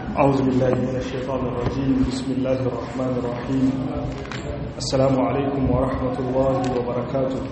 أعوذ بالله من الشيطان الرجيم بسم الله الرحمن الرحيم السلام عليكم ورحمة الله وبركاته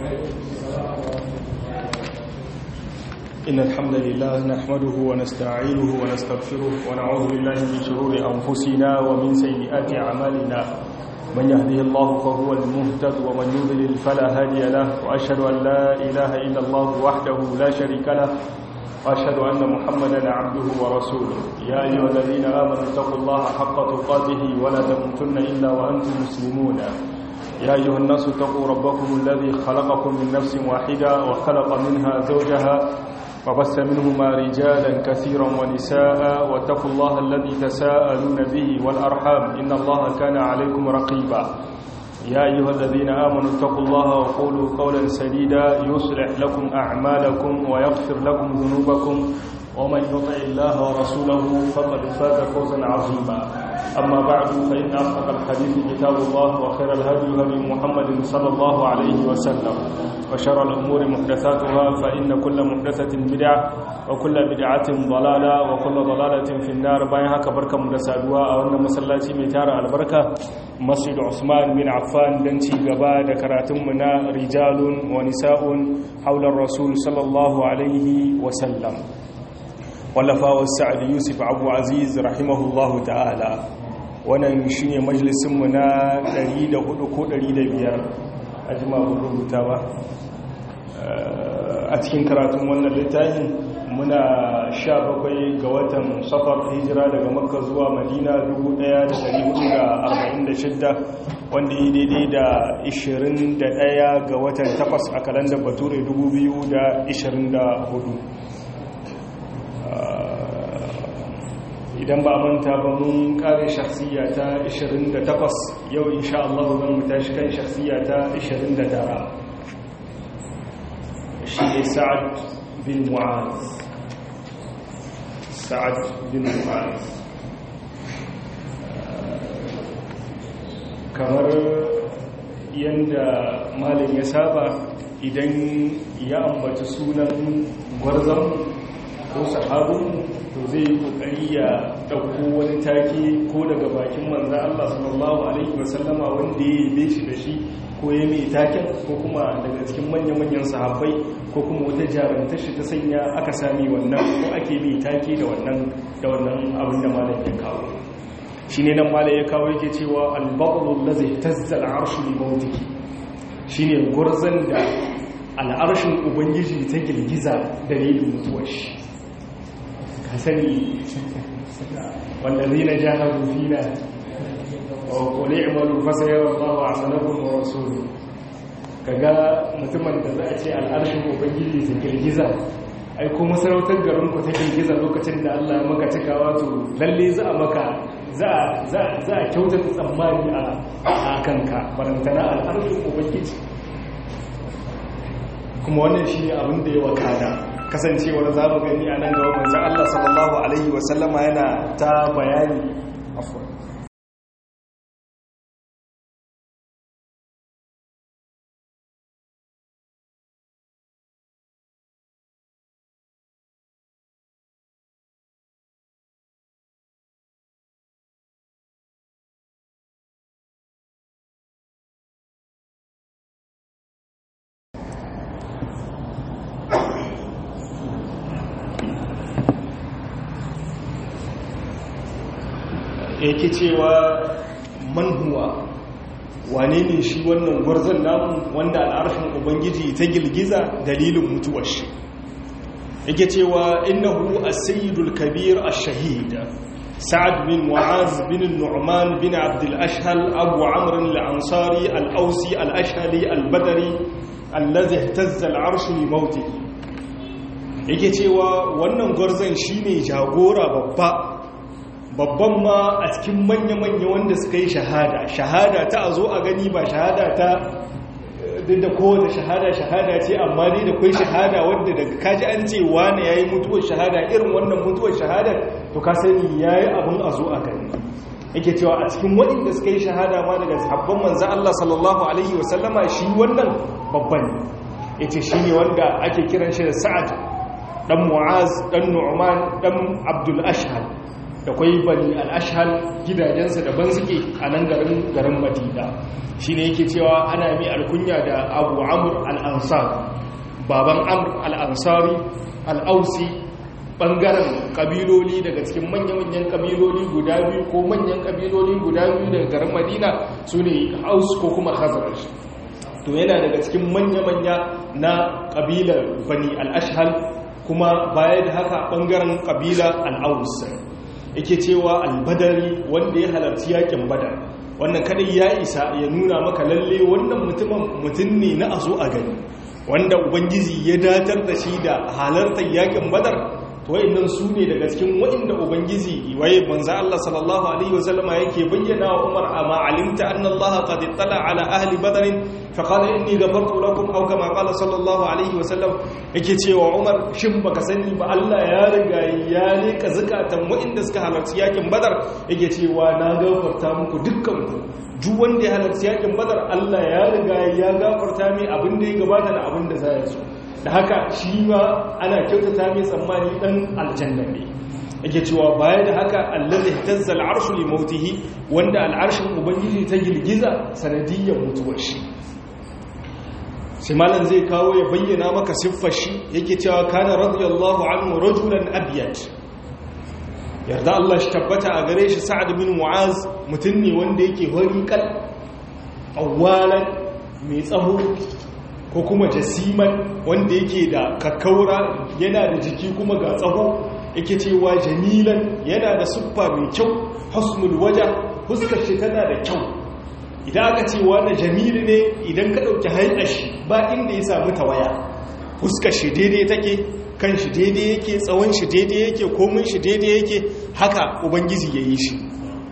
إن الحمد لله نحمده ونستعينه ونستغفره ونعوذ بالله من شرور أنفسنا ومن سيئات أعمالنا من يهده الله فهو المهتد ومن يضلل فلا هادي له وأشهد أن لا إله إلا الله وحده لا شريك له وأشهد أن محمدا عبده ورسوله يا أيها الذين آمنوا اتقوا الله حق تقاته ولا تموتن إلا وأنتم مسلمون يا أيها الناس اتقوا ربكم الذي خلقكم من نفس واحدة وخلق منها زوجها وبث منهما رجالا كثيرا ونساء واتقوا الله الذي تساءلون به والأرحام إن الله كان عليكم رقيبا يا أيها الذين آمنوا اتقوا الله وقولوا قولا سديدا يصلح لكم أعمالكم ويغفر لكم ذنوبكم ومن يطع الله ورسوله فقد فاز فوزا عظيما أما بعد فإن أصدق الحديث كتاب الله وخير الهدي هدي محمد صلى الله عليه وسلم وشر الأمور محدثاتها فإن كل محدثة بدعة وكل بدعة ضلالة وكل ضلالة في النار باين هكا بركة مدسادوا أو أن مسلاتي ميتار البركة مسجد عثمان بن عفان دنتي غبا دكراتمنا رجال ونساء حول الرسول صلى الله عليه وسلم wallafawa sa'ad yusuf abu aziz rahimahullahu ta'ala wannan shi ne majalisunmu na 104 ko 105 a jima rubuta ba a cikin karatun wannan littafin muna 17 ga watan safar hijira daga makka zuwa madina 1446 wanda yi daidai da 21 ga watan 8 a kalandar bature 2024 idan ba manta ba mun kare shakhsiya ta 28 yau insha Allah zan mu tashi kan shakhsiya ta 29 shi ne Sa'ad bin Mu'az Sa'ad bin Mu'az kamar yanda malin ya saba idan ya ambaci sunan gwarzon ko sahabin to zai yi kokari ya dauko wani take ko daga bakin manzan Allah sallallahu alaihi wasallama wanda ya yi shi da shi ko ya mai taken ko kuma daga cikin manya-manyan sahabbai ko kuma wata jarumtar shi ta sanya aka sami wannan ko ake mai take da wannan da wannan abin da malam ya kawo shine nan malam ya kawo yake cewa al-baqlu allazi tazza al-arshu li mawtihi shine gurzan da al'arshin ubangiji ta girgiza dalilin mutuwar shi sani wallazi na jahadu fina wa quli i'malu fasayara Allahu a'malakum wa rasuluhu kaga mutumin da za a ce al'arshin ubangiji ta girgiza ai ko masarautar garin ku ta girgiza lokacin da Allah ya maka cikawa to lalle za a maka za za za a kyautata tsammani a kanka barantana al'arshin ubangiji kuma wannan shi ne abin da ya wakana kasancewar za mu gani a nan gaba manzan Allah sallallahu Alaihi wasallama yana ta bayani afuwa yake cewa manhuwa wane ne shi wannan gwarzon namu wanda al'arshin ubangiji ta girgiza dalilin mutuwar shi yake cewa innahu as-sayyidul kabir ash-shahid sa'ad bin mu'az bin nu'man bin abd al-ashhal abu amr al-ansari al-ausi al-ashhali al-badri alladhi ihtazza al-arsh li mawtihi yake cewa wannan gwarzon shine jagora babba babban ma a cikin manya-manya wanda suka yi shahada shahada ta a zo a gani ba shahada ta duk da kowace shahada shahada ce amma dai da kwai shahada wadda daga kaji an ce wane ya yi mutuwar shahada irin wannan mutuwar shahada to ka sani ya yi abin a zo a gani yake cewa a cikin waɗanda suka yi shahada ma daga sahabban manzan Allah sallallahu alaihi wasallama shi wannan babban ya ce shi ne wanda ake kiran shi da sa'ad ɗan mu'az ɗan nu'man ɗan abdul ashhal da kwai bani al'ashhal gidajensa daban suke a nan garin garin madina shi ne yake cewa ana mai alkunya da abu amur al'ansari baban amur al'ansari al'ausi ɓangaren ƙabiloli daga cikin manya-manyan ƙabiloli guda biyu ko manyan ƙabiloli guda biyu daga garin madina su ne aus ko kuma khazaraj to yana daga cikin manya-manya na ƙabilar bani al'ashhal kuma baya da haka ɓangaren ƙabila al'aus yake cewa albadari wanda ya halarci yakin badar wannan kadai ya isa ya nuna maka lalle wannan mutumin mutum ne na azo a gani wanda ubangiji ya datar da shi da halartar yakin badar to wayannan su ne daga cikin wayanda ubangiji waye manzo Allah sallallahu alaihi wasallama yake bayyana wa Umar amma alimta anna Allah qad ittala ala ahli badr fa qala inni ghafartu lakum aw kama qala sallallahu alaihi wasallam yake cewa Umar shin baka sani ba Allah ya riga ya leka zakatan wayanda suka halarci yakin badar yake cewa na gafarta muku dukkan ku duk wanda ya halarci yakin badar Allah ya riga ya gafarta mai abin da ya gabata da abin da zai so da haka shi ma ana kyautata mai tsammani dan aljanna ne yake cewa baya da haka allazi tazza al'arshu li mautihi wanda al'arshin ubangiji ta girgiza sanadiyyar mutuwar shi sai malam zai kawo ya bayyana maka siffar shi yake cewa kana radiyallahu anhu rajulan abyad yarda Allah shi tabbata a gare shi sa'ad bin mu'az mutum ne wanda yake horiƙal awwalan mai tsaho ko kuma jasiman wanda yake da kakkaura yana da jiki kuma ga tsaho yake cewa jamilan yana da siffa mai kyau husnul waja fuskar shi tana da kyau idan aka ce wani jamili ne idan ka ɗauki hanyar shi ba inda ya samu tawaya fuskar shi daidai take kan shi daidai yake tsawon shi daidai yake komin shi daidai yake haka ubangiji ya yi shi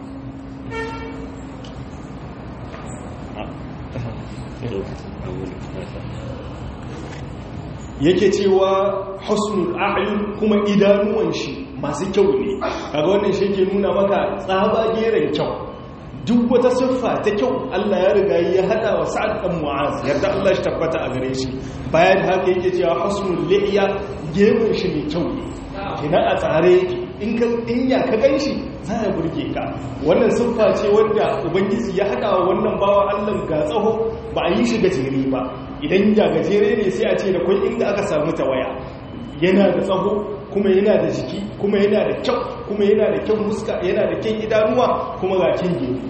yake cewa husnul a'yun kuma idanuwan shi masu kyau ne kaga wannan shi ke nuna maka tsaba geren kyau duk wata siffa ta kyau Allah ya riga ya hada wa sa'ad dan mu'az yarda Allah shi tabbata a gare shi bayan haka yake cewa husnul li'ya gemun shi ne kyau ne kina a tsare yake in ka in ya ka ganshi za ya burge ka wannan siffa ce wanda ubangiji ya hada wa wannan bawa Allah ga tsaho ba a yi shi gajere ba idan ya gajere ne sai a ce da kwai inda aka samu tawaya yana da tsaho kuma yana da jiki kuma yana da kyau kuma yana da kyan muska yana da kyan idanuwa kuma ga kyan gini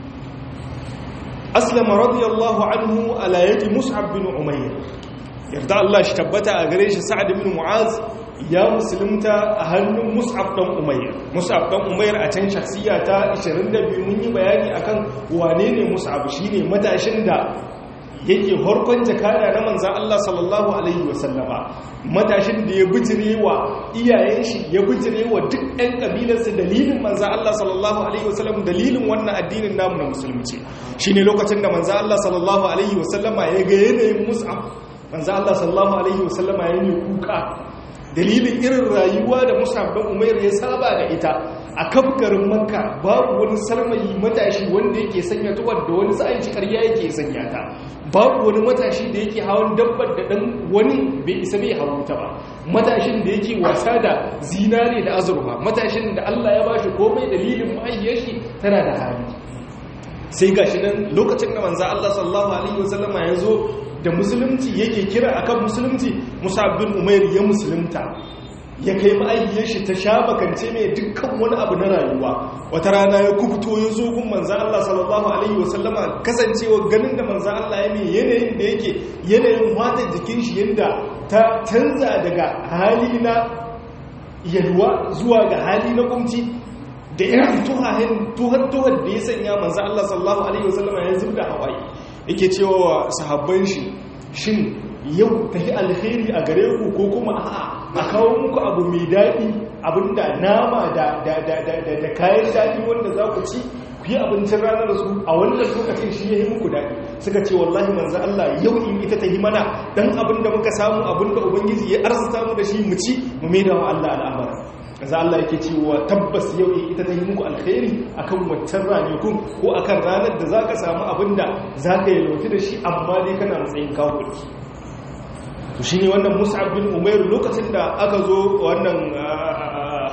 aslama radiyallahu anhu ala yadi mus'ab bin umayr yarda Allah shi tabbata a gare shi sa'ad bin mu'az ya musulunta a hannun mus'ab dan umayr mus'ab dan umayr a can shakhsiya ta 22 mun yi bayani akan wane ne mus'ab shine matashin da yake harkon jakada na manzan Allah sallallahu Alaihi wasallama matashin da ya bijire wa iyayen shi ya bijire wa duk 'yan ƙabilarsa dalilin manzan Allah sallallahu Alaihi wasallam dalilin wannan addinin namu na musulunci shi ne lokacin da manzan Allah sallallahu Alaihi wasallama ya ga yanayin mus'ab manzan Allah sallallahu Alaihi wasallama ya yi kuka dalilin irin rayuwa da mus'ab ɗan umair ya saba da ita a kafgarin makka babu wani sarmayi matashi wanda yake sanya tuwar da wani sa'in shi karya yake sanya ta babu wani matashi da yake hawan dabbar da dan wani bai isa bai hawan ta ba matashin da yake wasa da zinare da azurfa matashin da Allah ya bashi komai dalilin mahaifiyar shi tana da hali sai gashi nan lokacin da manzo Allah sallallahu alaihi wasallama ya zo da musulunci yake kira akan musulunci Musa bin Umair ya musulunta ya kai ma'aikiyar shi ta sha bakance mai dukkan wani abu na rayuwa wata rana ya kubuto ya zo gun manzan Allah sallallahu alaihi wasallama kasancewa ganin da manzan Allah ya mai yanayin da yake yanayin wata jikin shi yadda ta canza daga hali na yalwa zuwa ga hali na kumci da irin tuhahin tuhar tuhar da ya sanya manzan Allah sallallahu alaihi wasallama ya zubda hawaii yake cewa wa sahabban shi shin yau ta yi alheri a gare ku ko kuma a'a a kawo muku abu mai daɗi abinda nama da kayan daɗi wanda za ku ci ku yi abincin ranar su a wannan lokacin shi ya yi muku daɗi suka ce wallahi manzan Allah yau in ita ta yi mana dan abinda muka samu abinda ubangiji ya arzuta mu da shi mu ci mu mai da wa Allah al'amara za Allah yake cewa tabbas yau in ita ta yi muku alkhairi akan waccan ranakun ko akan ranar da za ka samu abinda za ka yi lauti da shi amma dai kana matsayin kawo to shi ne wannan mus'ab bin umairu lokacin da aka zo wannan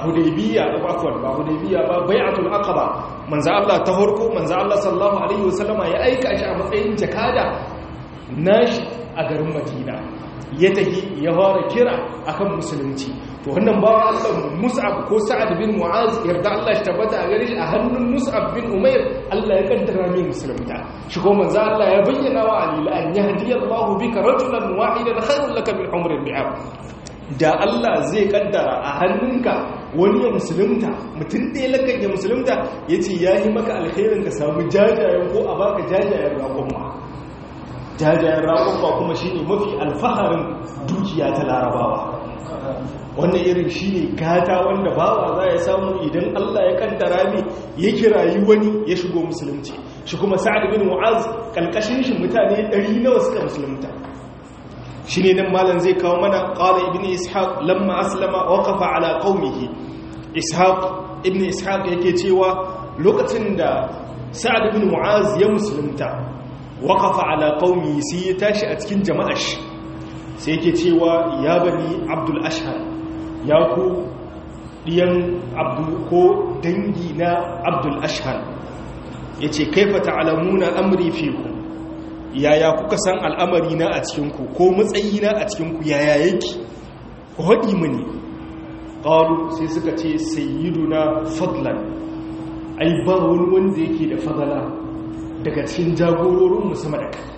hudaybiya ba afwan ba hudaybiya ba bai'atul aqaba manzo Allah ta horko manzo Allah sallallahu alaihi wasallama ya aika shi a matsayin jakada nashi a garin Madina ya tahi ya fara kira akan musulunci to wannan bawa Allah Mus'ab ko Sa'ad bin Mu'az yarda Allah shi tabbata a gare shi a hannun Mus'ab bin Umair Allah ya kaddara mai musulunta shi ko manzo Allah ya bayyana wa Ali la an yahdiyallahu bika rajulan wahidan khairul laka min umrin bi'am da Allah zai kaddara a hannunka wani ya musulunta mutum ɗaya lakan ya musulunta ya ce ya yi maka alkhairin ka samu jajayen ko a baka jajayen raƙon jajayen raƙon kuma shi ne mafi alfaharin dukiya ta larabawa wannan irin shi ne gata wanda bawa za ya samu idan Allah ya kaddara ne ya kirayi wani ya shigo musulunci shi kuma sa'ad bin mu'az kalkashin shi mutane 100 nawa suka musulunta shi ne nan malam zai kawo mana ƙala ibn ishaq lamma aslama waƙafa ala ƙaunihi ishaq ibn ishaq yake cewa lokacin da sa'ad ibn mu'az ya musulunta waƙafa ala ƙaunihi sai ya tashi a cikin jama'ar shi sai yake cewa ya bani abdul ashar ya ku ɗiyan abdul ko dangi na abdul ashar ya ce kaifa ta'alamuna amri fi ku yaya kuka san al'amari na a cikinku ko matsayi na a cikinku yaya yake ku haɗi mini ƙaru sai suka ce sayyiduna fadlan ai ba wani wanda yake da fadala daga cikin jagororin musamman da kai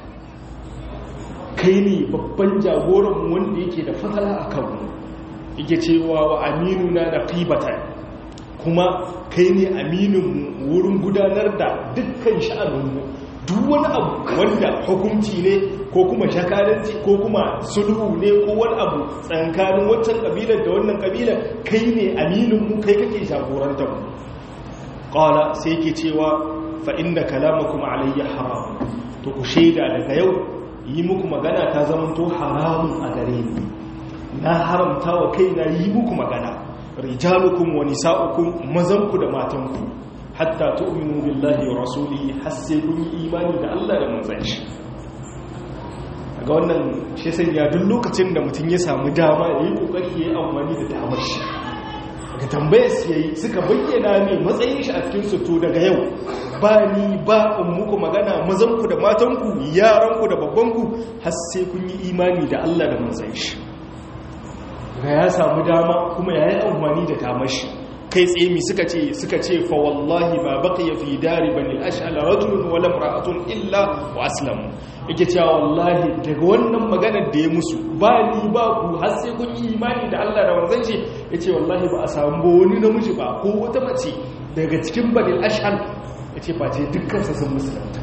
kai ne babban jagoran wanda yake da fadala a kanmu yake cewa wa aminu na da ƙibata kuma kai ne aminin wurin gudanar da dukkan sha'aninmu duk wani abu wanda hukunci ne ko kuma shakaranci ko kuma sulhu ne ko wani abu tsankanin waccan kabilar da wannan kabilar kai ne amininmu kai kake jagorantar mu qala sai yake cewa fa inda kalamakum alayya haram to ku shaida daga yau yi muku magana ta zamanto haramun a gare ni na haramta wa kaina yi muku magana rijalukum wa nisa'ukum mazanku da matanku hatta tu'minu billahi wa rasulihi har sai kun yi imani da Allah da manzon shi ga wannan shi sai ya duk lokacin da mutum ya samu dama yayi kokari yayi amfani da damar shi ga tambayar su yayi suka bayyana ne matsayin shi a cikin su to daga yau ba ni ba in muku magana mazan ku da matan ku yaran ku da babban ku har sai kun yi imani da Allah da manzon shi ga ya samu dama kuma yayi amfani da damar shi kai tsaye mi suka ce suka ce fa wallahi ma baqiya fi dari bani al-ash'al rajulun wa lam ra'atun illa wa aslamu yake cewa wallahi daga wannan maganar da ya musu ba ni ba ku har sai kun yi imani da Allah da manzon shi yace wallahi ba a samu wani namiji ba ko wata mace daga cikin bani al-ash'al yace ba ce dukkan su sun musulunta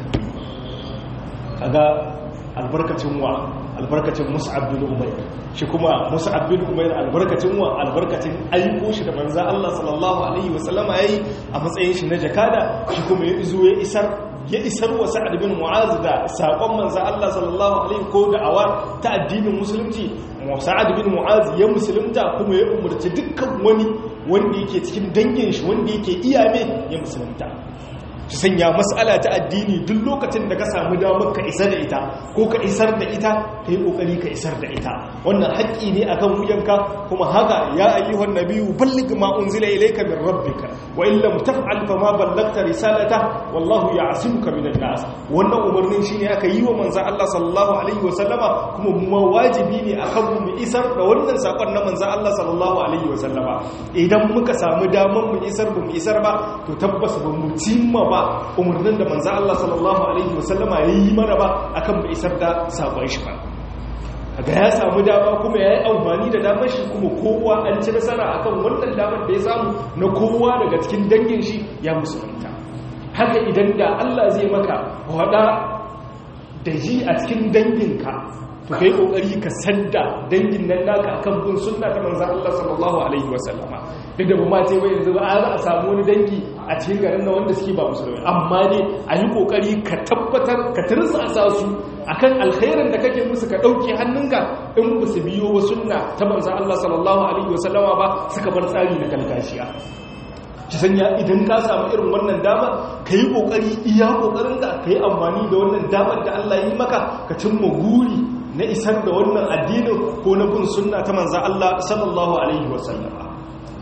kaga albarkacin wa albarkacin mus'ab bin umayr shi kuma mus'ab bin umayr albarkacin wa albarkacin aiko shi da manzo Allah sallallahu alaihi wasallama yayi a matsayin shi na jakada shi kuma ya izo ya isar ya isar wa sa'ad bin mu'az da sakon manzo Allah sallallahu alaihi ko da awa ta addinin musulunci sa'ad bin mu'az ya musulunta kuma ya umurci dukkan wani wanda yake cikin dangin shi wanda yake iyame ya musulunta su sanya matsala ta addini duk lokacin da ka samu damar ka isar da ita ko ka isar da ita ka yi ƙoƙari ka isar da ita wannan haƙƙi ne akan wuyanka kuma haka ya ayyuhan nabiyyu balligh ma unzila ilayka min rabbika wa in lam taf'al fa ma ballagta risalata wallahu ya'simuka min an-nas wannan umarnin shine aka yi wa manzon Allah sallallahu alaihi wa sallama kuma mu wajibi ne akan mu isar da wannan sakon na manzon Allah sallallahu alaihi wa sallama idan muka samu damar mu isar ba mu isar ba to tabbas ba mu cimma ba umarnin da manzo Allah sallallahu alaihi wasallama yayi mana ba akan bai isar da sakon shi ba ga ya samu dama kuma yayi amfani da damar shi kuma kowa an ci nasara akan wannan damar da ya samu na kowa daga cikin dangin shi ya musulunta haka idan da Allah zai maka wada da ji a cikin danginka to kai kokari ka sanda dangin nan naka akan bin sunna ta manzon Allah sallallahu alaihi wasallama duk da ba ma ce bai yanzu ba a samu wani dangi a cikin garin na wanda suke ba musulmi amma ne a yi kokari ka tabbatar ka tirsa a su akan alkhairin da kake musu ka dauke hannunka in ba su biyo wa sunna ta manzon Allah sallallahu alaihi wasallama ba suka bar tsari na kalkashiya ki sanya idan ka samu irin wannan dama ka yi ƙoƙari iya ƙoƙarin da ka yi amfani da wannan damar da Allah yi maka ka cimma guri na isar da wannan addinin ko na bin sunna ta manzan Allah sallallahu alaihi wasallama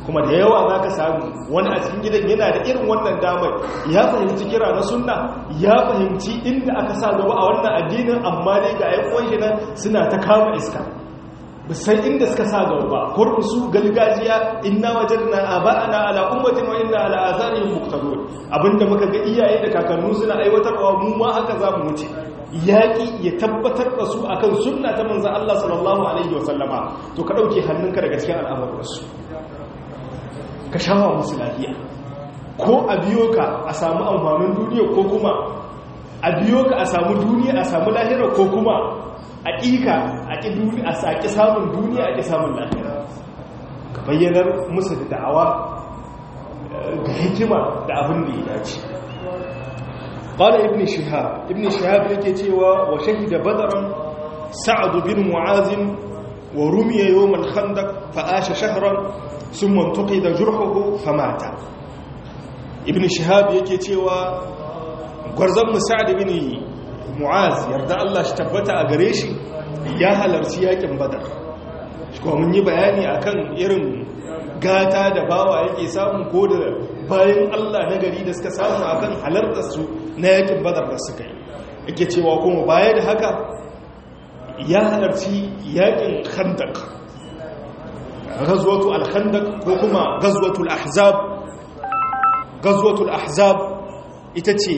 kuma da yawa za ka samu wani a cikin gidan yana da irin wannan damar ya fahimci kira na sunna ya fahimci inda aka sa gaba a wannan addinin amma dai ga ayyukan shi nan suna ta kama iska bisan inda suka sa gaba ba kurkusu su galgajiya inna wajadna aba'ana ala ummatin wa inna ala atharihim muqtadun abinda muka ga iyaye da kakannu suna aiwatarwa mu ma haka za mu wuce yaƙi ya tabbatar da su akan sunna ta manzo Allah sallallahu alaihi wasallama to ka dauke hannunka daga cikin al'amuransu ka shawa musu lafiya ko a biyo ka a samu amfanin duniya ko kuma a biyo ka a samu duniya a samu lahira ko kuma a ƙiƙa a ƙi duniya a saƙi samun duniya a ƙi samun lahira ka bayyanar musu da da'awa ga hikima da abin da ya dace قال ابن شهاب ابن شهاب yake cewa wa shahida badran sa'd bin mu'az wa rumiya yawm al-khandaq fa asha shahran thumma intuqida jurhuhu famata ibn shihab yake cewa gwarzon musa'ad ibn mu'az yarda Allah shi tabbata a gare shi ya halarci yakin badar kuma mun yi bayani akan irin gata da bawa yake samu ko da bayan Allah na gari da suka samu akan halartar su na yakin badar da suka yi yake cewa kuma baya da haka ya halarci yakin khandaq gazwatu al-khandaq ko kuma gazwatu al-ahzab gazwatu al-ahzab ita ce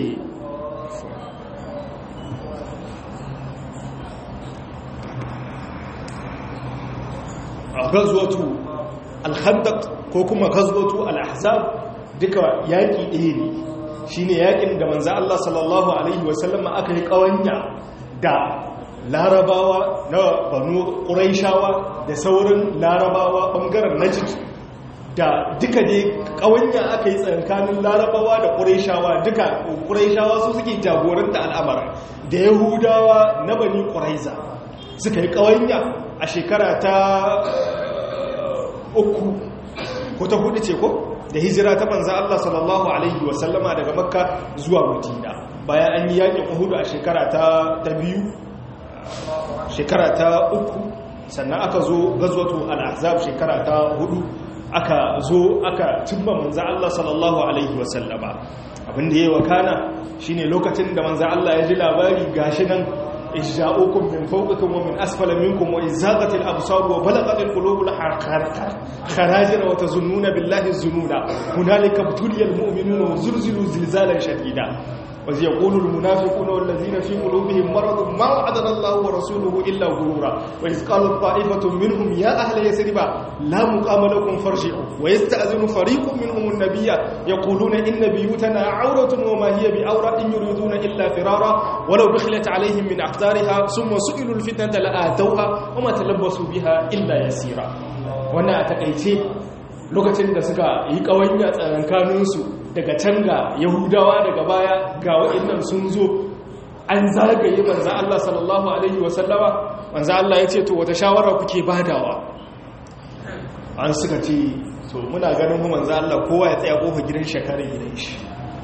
gazwatu al-khandaq ko kuma gazwatu al-ahzab duka yaki ɗaya ne shine yakin da manzo Allah sallallahu alaihi wasallam aka yi kawanya da larabawa na banu ƙuraishawa da saurin larabawa ɓangaren najid da duka dai ƙawanya aka yi tsakanin larabawa da ƙuraishawa duka ƙuraishawa su suke jagoranta al'amara da yahudawa na bani ƙuraiza suka yi ƙawanya a shekara ta uku ko ta hudu ce ko da hijira ta manza Allah sallallahu alaihi wasallama daga makka zuwa madina bayan an yi yakin uhudu a shekara ta biyu shekara ta uku sannan aka zo gazwatu al-ahzab shekara ta hudu aka zo aka cimma manzo Allah sallallahu alaihi wasallama abinda yayi wakana shine lokacin da manzo Allah ya ji labari gashi nan ijja'ukum min fawqikum wa min asfala minkum wa izaqatil absar wa balagatil qulubul kharajir wa tazunnuna billahi zununa hunalika butuliyal mu'minuna wa zulzilu zilzalan shadida وإذ يقول المنافقون والذين في قلوبهم مرض ما وعدنا الله ورسوله إلا غرورا وإذ قالت طائفة منهم يا أهل يثرب لا مقام لكم فارجعوا ويستأذن فريق منهم النبي يقولون إن بيوتنا عورة وما هي بعورة إن يريدون إلا فرارا ولو دخلت عليهم من أقدارها ثم سئلوا الفتنة لآتوها وما تلبسوا بها إلا يسيرا وانا أتقيتي lokacin da suka yi ƙawanya tsakankaninsu daga can ga yahudawa daga baya ga waɗannan sun zo an zagaye manza Allah sallallahu Alaihi wasallama manza Allah ya ce to wata shawara kuke badawa an suka ce to muna ganin mu manza Allah kowa ya tsaya kofa gidan shekarar gidan shi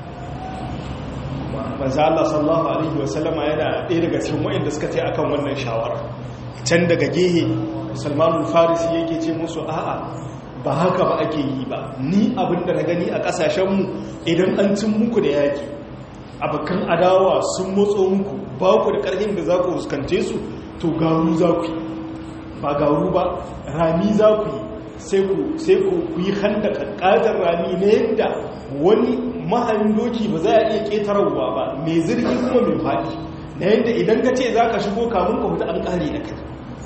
manza Allah sallallahu Alaihi wasallama yana ɗaya daga cikin waɗanda suka ce akan wannan shawara can daga gehe salmanul farisi yake ce musu a'a ba haka ba ake yi ba ni abinda na gani a kasashenmu idan an cin muku da yaki abokan adawa sun motso muku ba ku da ƙarfin da za ku fuskante su to garu za ku yi ba garu ba rami za ku yi sai ku yi handa ƙaƙƙadar rami na yadda wani mahayin doki ba za a iya ƙetararwa ba mai zirgi kuma mai faɗi na yadda idan ka ce za ka shigo kamun ka huta an ƙare da kai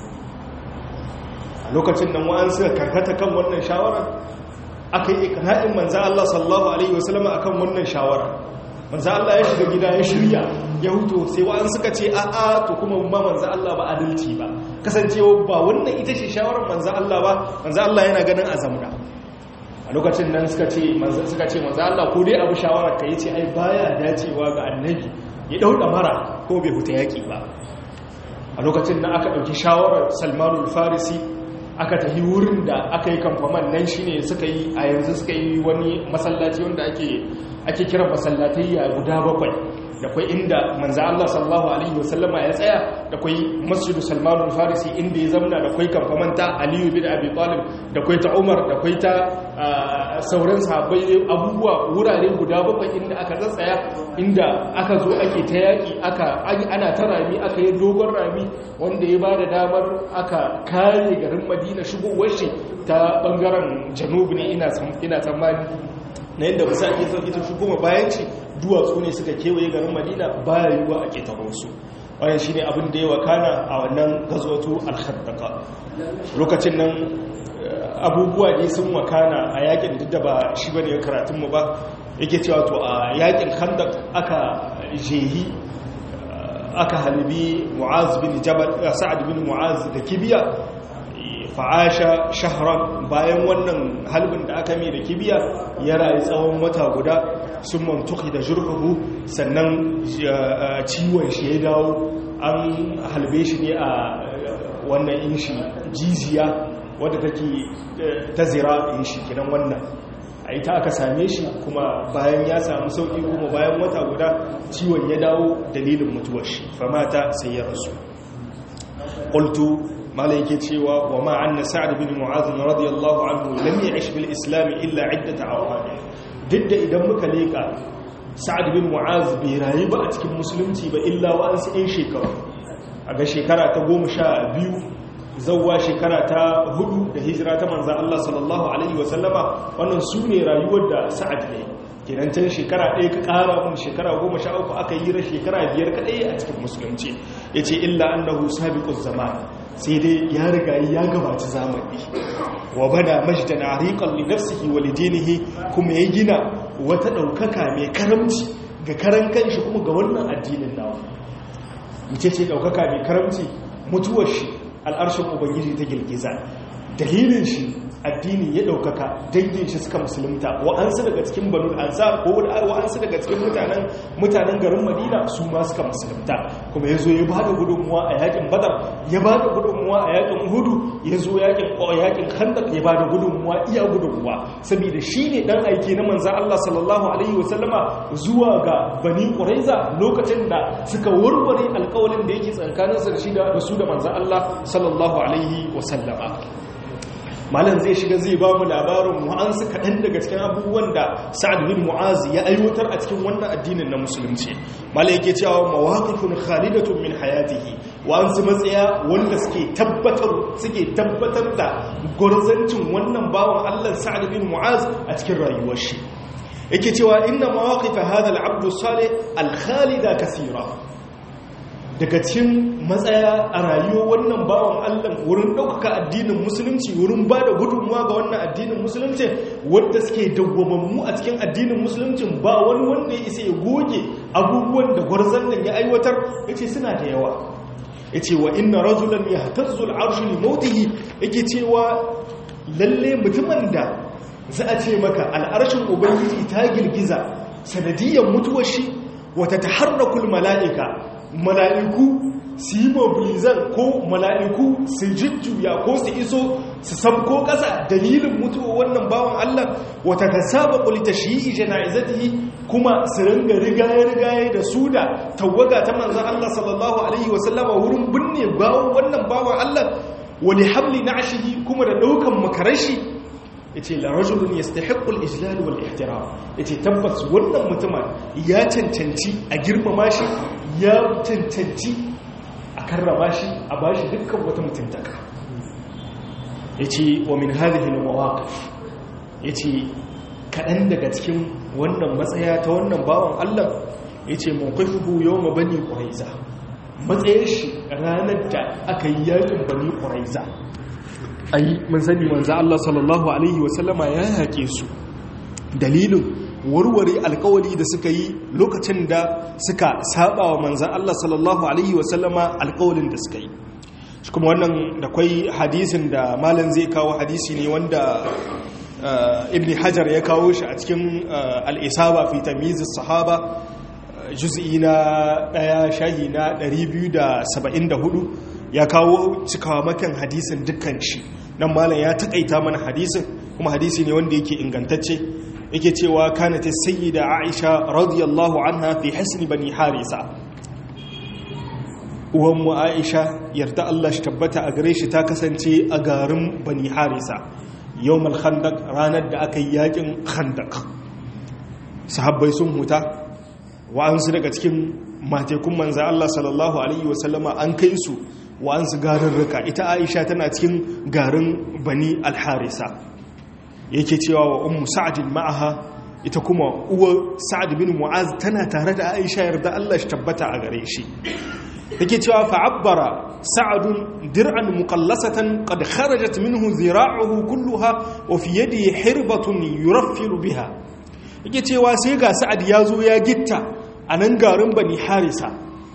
lokacin nan wa'an suka karkata kan wannan shawarar aka yi ikana'in manzan Allah sallallahu Alaihi wasallama a kan wannan shawarar manzan Allah ya shiga gida ya shirya ya huto sai wa'an suka ce a'a to kuma ba manzan Allah ba adalci ba kasancewa ba wannan ita ce shawarar manzan Allah ba manzan Allah yana ganin azamda a lokacin nan suka ce suka ce manzan Allah ko dai abu shawarar ka yi ce ai baya dacewa ga annabi ya ɗauka mara ko bai huta yaƙi ba a lokacin nan aka ɗauki shawarar salmanul farisi aka tafi wurin da aka yi kamfaman nan shi ne suka yi a yanzu suka yi wani masallaci wanda ake kiran masallatai ya guda bakwai da kwai inda manza Allah sallallahu Alaihi wasallama ya tsaya da kwai masjidu salmanul farisi inda ya zamna da kwai kamfaman ta aliyu bin abi talib da kwai ta umar da kwai ta sauran sahabbai abubuwa wurare guda bakwai inda aka tsatsaya inda aka zo ake ta yaƙi aka ana ta rami aka yi dogon rami wanda ya ba da damar aka kare garin madina shigowar shi ta bangaren janubu ne ina tsammani na yadda ba sa ake sauƙi ta shigoma bayan ci duwatsu ne suka kewaye garin madina baya yiwuwa a ƙetaro su wannan shine abin da ya wakana a wannan gazwatu al-khattaqa lokacin nan abubuwa ne sun wakana a yakin duk da ba shi bane karatun mu ba yake cewa to a yakin khandaq aka jehi aka halbi mu'az bin jabal sa'ad bin mu'az da kibiya fa'asha shahran bayan wannan halbin da aka mai da kibiya ya rayu tsawon wata guda sun mantuki da jurhuhu sannan ciwon shi ya dawo an halbe shi ne a wannan inshi jiziya wadda take ta zira inshi kidan wannan a ita aka same shi kuma bayan ya samu sauƙi kuma bayan wata guda ciwon ya dawo dalilin mutuwar shi famata sai ya rasu ƙultu mala yake cewa wa ma'anna sa'ad bin mu'adh radiyallahu anhu lam ya'ish bil islam illa iddat awqat duk da idan muka leka sa'ad bin mu'az bai rayu ba a cikin musulunci ba illa wa'ansu 'yan shekaru a ga shekara ta goma sha biyu zauwa shekara ta hudu da hijira ta manza Allah sallallahu Alaihi wasallama wannan su ne rayuwar da sa'ad ne kenan can shekara ɗaya ka ƙara mun shekara goma sha uku aka yi shekara biyar kaɗai a cikin musulunci ya ce illa annahu sabiquz zaman sai dai ya riga ya gabaci zamani wa bada majdan ariqan li nafsihi wa lidinihi kuma ya gina wata daukaka mai karamci ga karan kanshi kuma ga wannan addinin nawa mace ce daukaka mai karamci mutuwar shi al'arshin ubangiji ta girgiza dalilin shi addini ya daukaka dangin shi suka musulunta wa'ansu daga cikin banu ansar ko wa'ansu daga cikin mutanen mutanen garin madina su ma suka musulunta kuma ya zo ya ba da gudunmuwa a yakin badar ya ba da gudunmuwa a yakin hudu ya zo yakin yakin khandak ya ba da gudunmuwa iya gudunmuwa saboda shi ne dan aiki na manzan Allah sallallahu alaihi wasallama zuwa ga bani quraiza lokacin da suka warware alƙawalin da yake tsakaninsu da shi da su da manzan Allah sallallahu alaihi wasallama malam zai shiga zai ba mu labarin wa'ansu kaɗan daga cikin abubuwan da sa'ad bin mu'az ya aiwatar a cikin wannan addinin na musulunci malam yake cewa mawaqifun khalidatun min hayatihi wa'ansu matsaya wanda suke tabbatar suke tabbatar da gurzancin wannan bawan Allah sa'ad bin mu'az a cikin rayuwar shi yake cewa inna mawaqif hadha al-abd salih al-khalida kaseera daga cikin matsaya a rayuwar wannan bawan Allah wurin ɗaukaka addinin musulunci wurin ba da gudunmuwa ga wannan addinin musulunci wadda suke dawwamammu a cikin addinin musulunci ba wani wanda ya isa ya goge abubuwan da gwarzon nan ya aiwatar ya ce suna da yawa ya ce wa inna rajulan ya tazzul arshi li mautihi yake cewa lalle mutumin da za a ce maka al'arshin ubangiji ta girgiza sanadiyar mutuwar shi wata taharrakul mala'ika mala'iku su yi mobilizan ko mala'iku su jujjuya ko su iso su sabko ƙasa dalilin mutuwa wannan bawan Allah wata ka saba ƙulita shi yi jana'izatihi kuma su ringa rigaye-rigaye da su da tawaga ta manzan Allah sallallahu Alaihi wasallama wurin binne bawon wannan bawan Allah wani hamli na ashihi kuma da ɗaukan makarashi ya ce larajulun ya stahiƙul ijlal wal ihtiram ya ce tabbas wannan mutumin ya cancanci a girmama shi ya cancanci a karrama shi a ba shi dukkan wata mutuntaka ya ce wa min halihin mawaƙaf ya ce kaɗan daga cikin wannan matsaya ta wannan bawan allah ya ce mawakafuhu yau ma bani ƙwaraiza matsayin shi ranar da aka yi yakin bani ƙwaraiza ai mun sani manzo Allah sallallahu alaihi wasallama ya yake su dalilin warware alkawari da suka yi lokacin da suka saba wa manzo Allah sallallahu alaihi wasallama alkawarin da suka yi shi kuma wannan da kwai hadisin da malam zai kawo hadisi ne wanda ibn hajar ya kawo shi a cikin al-isaba fi tamyiz sahaba juz'i na daya shahi na 274 ya kawo cikawa makan hadisin dukkan shi nan malam ya takaita mana hadisin kuma hadisi ne wanda yake ingantacce yake cewa kanat sayyida aisha radiyallahu anha fi hasn bani harisa uwan mu aisha yarda Allah shi tabbata a gare shi ta kasance a garin bani harisa yawmal khandaq ranar da aka yi yakin khandaq sahabbai sun huta wa'ansu daga cikin matekun manza Allah sallallahu alaihi wasallama an kai su wa'ansu garurruka ita Aisha tana cikin garin Bani al-Harisa yake cewa wa ummu Sa'd ma'aha ita kuma uwar Sa'd bin Mu'az tana tare da Aisha yarda Allah shi tabbata a gare shi yake cewa fa'abbara sa'adun dir'an muqallasatan qad kharajat minhu zira'uhu kulluha wa fi yadihi hirbatun yuraffilu biha yake cewa sai ga sa'ad ya zo ya gitta a nan garin bani harisa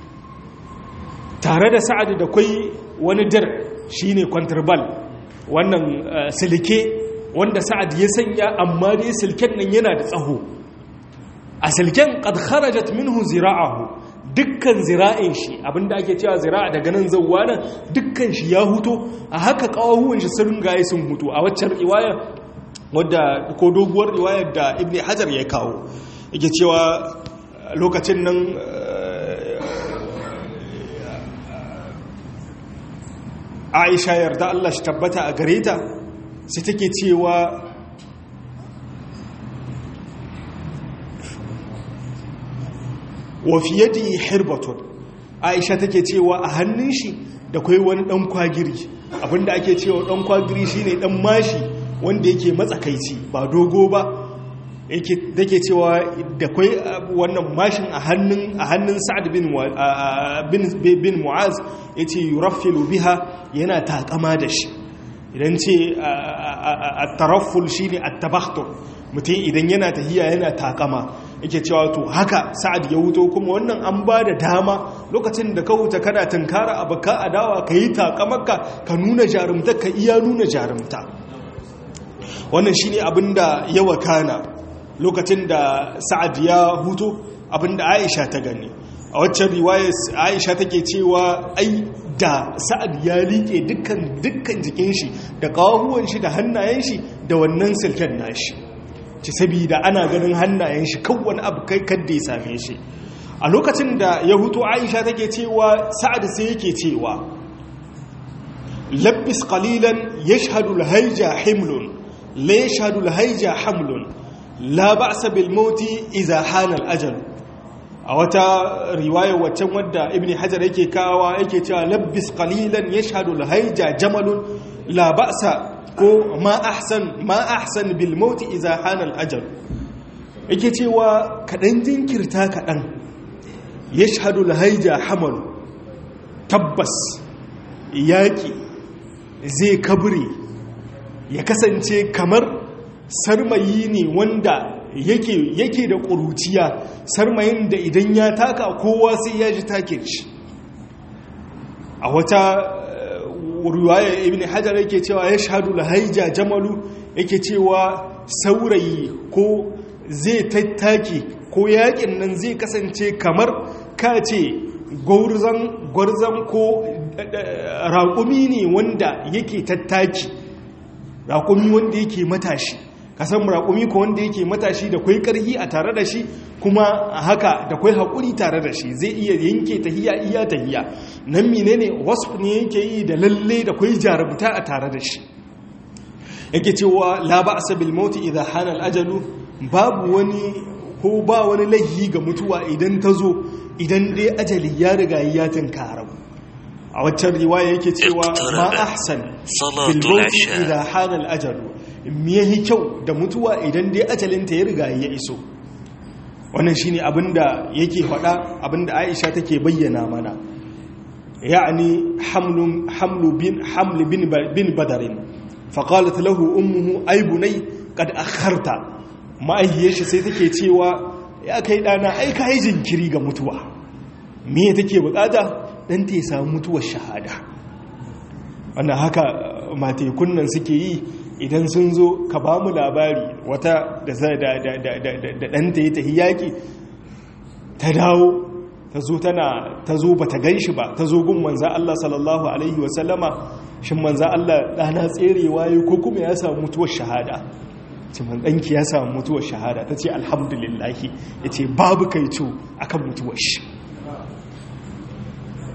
tare da sa'ad da kwai wani dir shine kwantirbal wannan silke wanda sa'ad ya sanya amma dai silken nan yana da tsaho a silken qad kharajat minhu zira'uhu dukkan zira'in shi abinda ake cewa zira'a daga nan zauwa nan dukkan shi ya huto a haka kawahuwan shi sun gaye sun hutu a waccan riwaya wadda ko doguwar riwayar da ibn hajar ya kawo yake cewa lokacin nan aisha yarda Allah shi tabbata a gare ta sai take cewa wa fi yadi hirbatun aisha take cewa a hannun shi da kai wani dan kwagiri abinda ake cewa dan kwagiri shine dan mashi wanda yake matsakaici ba dogo ba yake dake cewa da kai wannan mashin a hannun a hannun Sa'ad bin bin bin Mu'az yace yuraffilu biha yana takama da shi idan ce at-tarafful shine at-tabakhtur mutum idan yana tahiya yana takama yake cewa to haka sa'ad ya wuto kuma wannan an ba da dama lokacin da ka wuta kana tunkara abuka adawa ka yi takamarka ka nuna jarumta ka iya nuna jarumta wannan shi ne abinda ya wakana lokacin da sa'ad ya huto abinda aisha ta gani a waccan riwayar aisha take cewa ai da sa'ad ya liƙe dukkan jikin shi da ƙawahuwan shi da hannayen shi da wannan silken nashi ci sabida ana ganin hannayen shi kan wani abu kai kadda ya same shi a lokacin da ya hutu aisha take cewa sa'ad sai yake cewa labbis qalilan yashhadu al-hayja himlun la yashhadu al-hayja hamlun la ba'sa bil mauti idha hana al-ajal a wata riwaya waccan wadda ibn hajar yake kawa yake cewa labbis qalilan yashhadu al-hayja jamalun la ba'sa ko ma ahsan ma ahsan bil mauti idza hana al ajal yake cewa kadan jinkirta kadan yashhadu al hayja hamal tabbas yaki zai kabure ya kasance kamar sarmayi ne wanda yake yake da ƙuruciya sarmayin da idan ya taka kowa sai ya ji take shi a wata ruwaya ibn hajar yake cewa ya shahadu lahaija jamalu yake cewa saurayi ko zai tattaki ko yakin nan zai kasance kamar ka ce gwarzan ko raƙumi ne wanda yake tattaki raƙumi wanda yake matashi kasan raƙumi ko wanda yake matashi da kwai ƙarhi a tare da shi kuma haka da kwai haƙuri tare da shi zai iya yanke tahiya iya tahiya nan menene wasu ne yake yi da lalle da kwai jarabta a tare da shi yake cewa la ba'sa bil maut idha hana al ajalu babu wani ko ba wani laihi ga mutuwa idan ta zo idan dai ajali ya riga ya tinkara a waccan riwaya yake cewa ma ahsan bil maut idha hana al ajalu me yahi kyau da mutuwa idan dai ajalinta ya riga ya iso wannan shine abinda yake faɗa abinda Aisha take bayyana mana يعني حمل حمل بن حمل بن بن بدر فقالت له امه اي بني قد اخرت ما shi sai take cewa ya kai dana ai kai jinkiri ga mutuwa me take bukata dan ta samu mutuwar shahada wannan haka matekun nan suke yi idan sun zo ka ba mu labari wata da da da da ɗanta ya tafi yaƙi ta dawo ta zo tana ta zo bata ganshi ba ta zo gun manza Allah sallallahu alaihi wasallama shin manza Allah dana tserewa yi ko kuma ya samu mutuwar shahada ce man danki ya samu mutuwar shahada ta ce alhamdulillah ya ce babu kaico akan mutuwar shi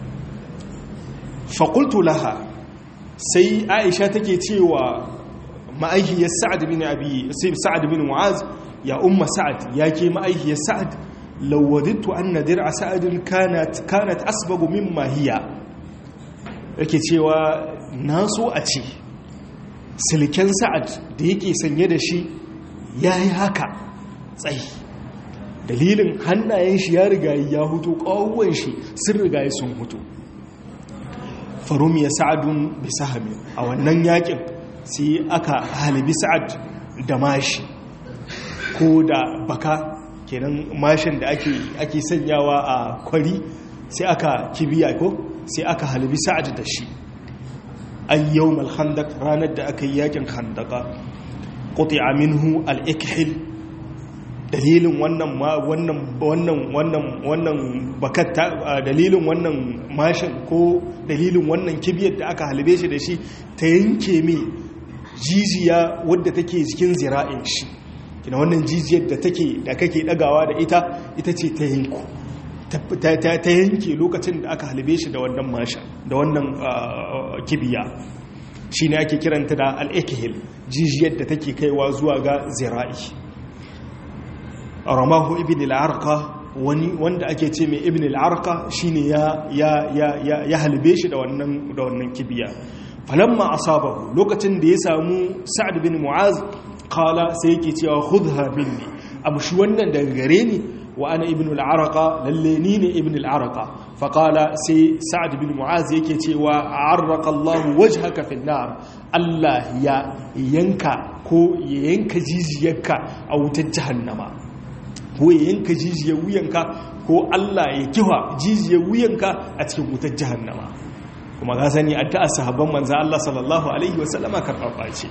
faƙultu laha sai aisha take cewa ma'aihiyar sa'ad bin abi sa'ad bin mu'az ya umma sa'ad ya ke ma'aihiyar sa'ad lawadittu anna dir'a sa'adin kanat kanat asbagu mimma hiya yake cewa na so a ce silken sa'ad da yake sanye da shi yayi haka tsayi dalilin hannayen shi ya riga ya hutu ƙawuwan shi sun riga sun hutu farum ya sa'adun bi sahami a wannan yakin sai aka halibi sa'ad da mashi ko da baka kenan mashin da ake ake sanyawa a kwari sai aka kibiya ko sai aka halibi sa'ad da shi an yawmal khandaq ranar da aka yi yakin khandaqa quti'a minhu al-ikhil dalilin wannan wannan wannan wannan wannan bakatta dalilin wannan mashin ko dalilin wannan kibiyar da aka halbe shi da shi ta yanke mai jijiya wadda take cikin zira'in shi kina wannan jijiyar da take da kake dagawa da ita ita ce ta yanku ta yanke lokacin da aka halbe shi da wannan mashin da wannan kibiya shine ake kiranta da al-ikhil jijiyar da take kaiwa zuwa ga zira'i ramahu ibn al-arqa wani wanda ake ce mai ibn al-arqa shine ya ya ya ya halbe shi da wannan da wannan kibiya falamma asabahu lokacin da ya samu sa'ad bin mu'az qala sai yake cewa khudha minni abu shi wannan daga gare ni wa ana ibn al-arqa lalle ni ne ibn al-arqa fa qala sai sa'ad bin mu'az yake cewa arraqa Allah wajhaka fi nar Allah ya yanka ko ya yanka jijiyarka a wutar jahannama ko ya yanka jijiyar wuyanka ko Allah ya kiwa jijiyar wuyanka a cikin wutar jahannama kuma ga sani addu'ar sahabban manzo Allah sallallahu alaihi wasallama karfafa ce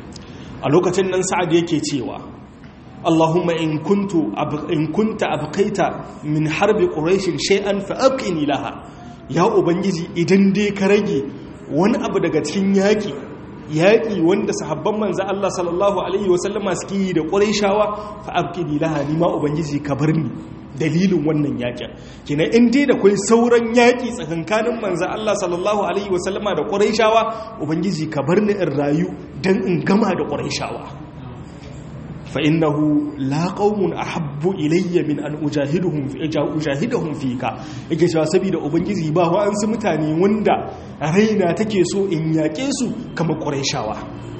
a lokacin nan sa'ad yake cewa Allahumma in kuntu in kunta abqaita min harbi quraish shay'an fa abqini laha ya ubangiji idan dai ka rage wani abu daga cikin yaki yaƙi wanda sahabban manzo Allah sallallahu alaihi wasallama suke yi da Qurayshawa fa abqini laha ni ma ubangiji ka bar ni dalilin wannan yaƙin kina in dai da kai sauran yaƙi tsakankanin manzo Allah sallallahu alaihi wasallama da Qurayshawa ubangiji ka bar ni in rayu dan in gama da Qurayshawa fa innahu la qaumun ahabbu ilayya min an ujahiduhum fi ujahidahum fika yake cewa saboda ubangiji ba wa an su mutane wanda raina take so in yake su kamar quraishawa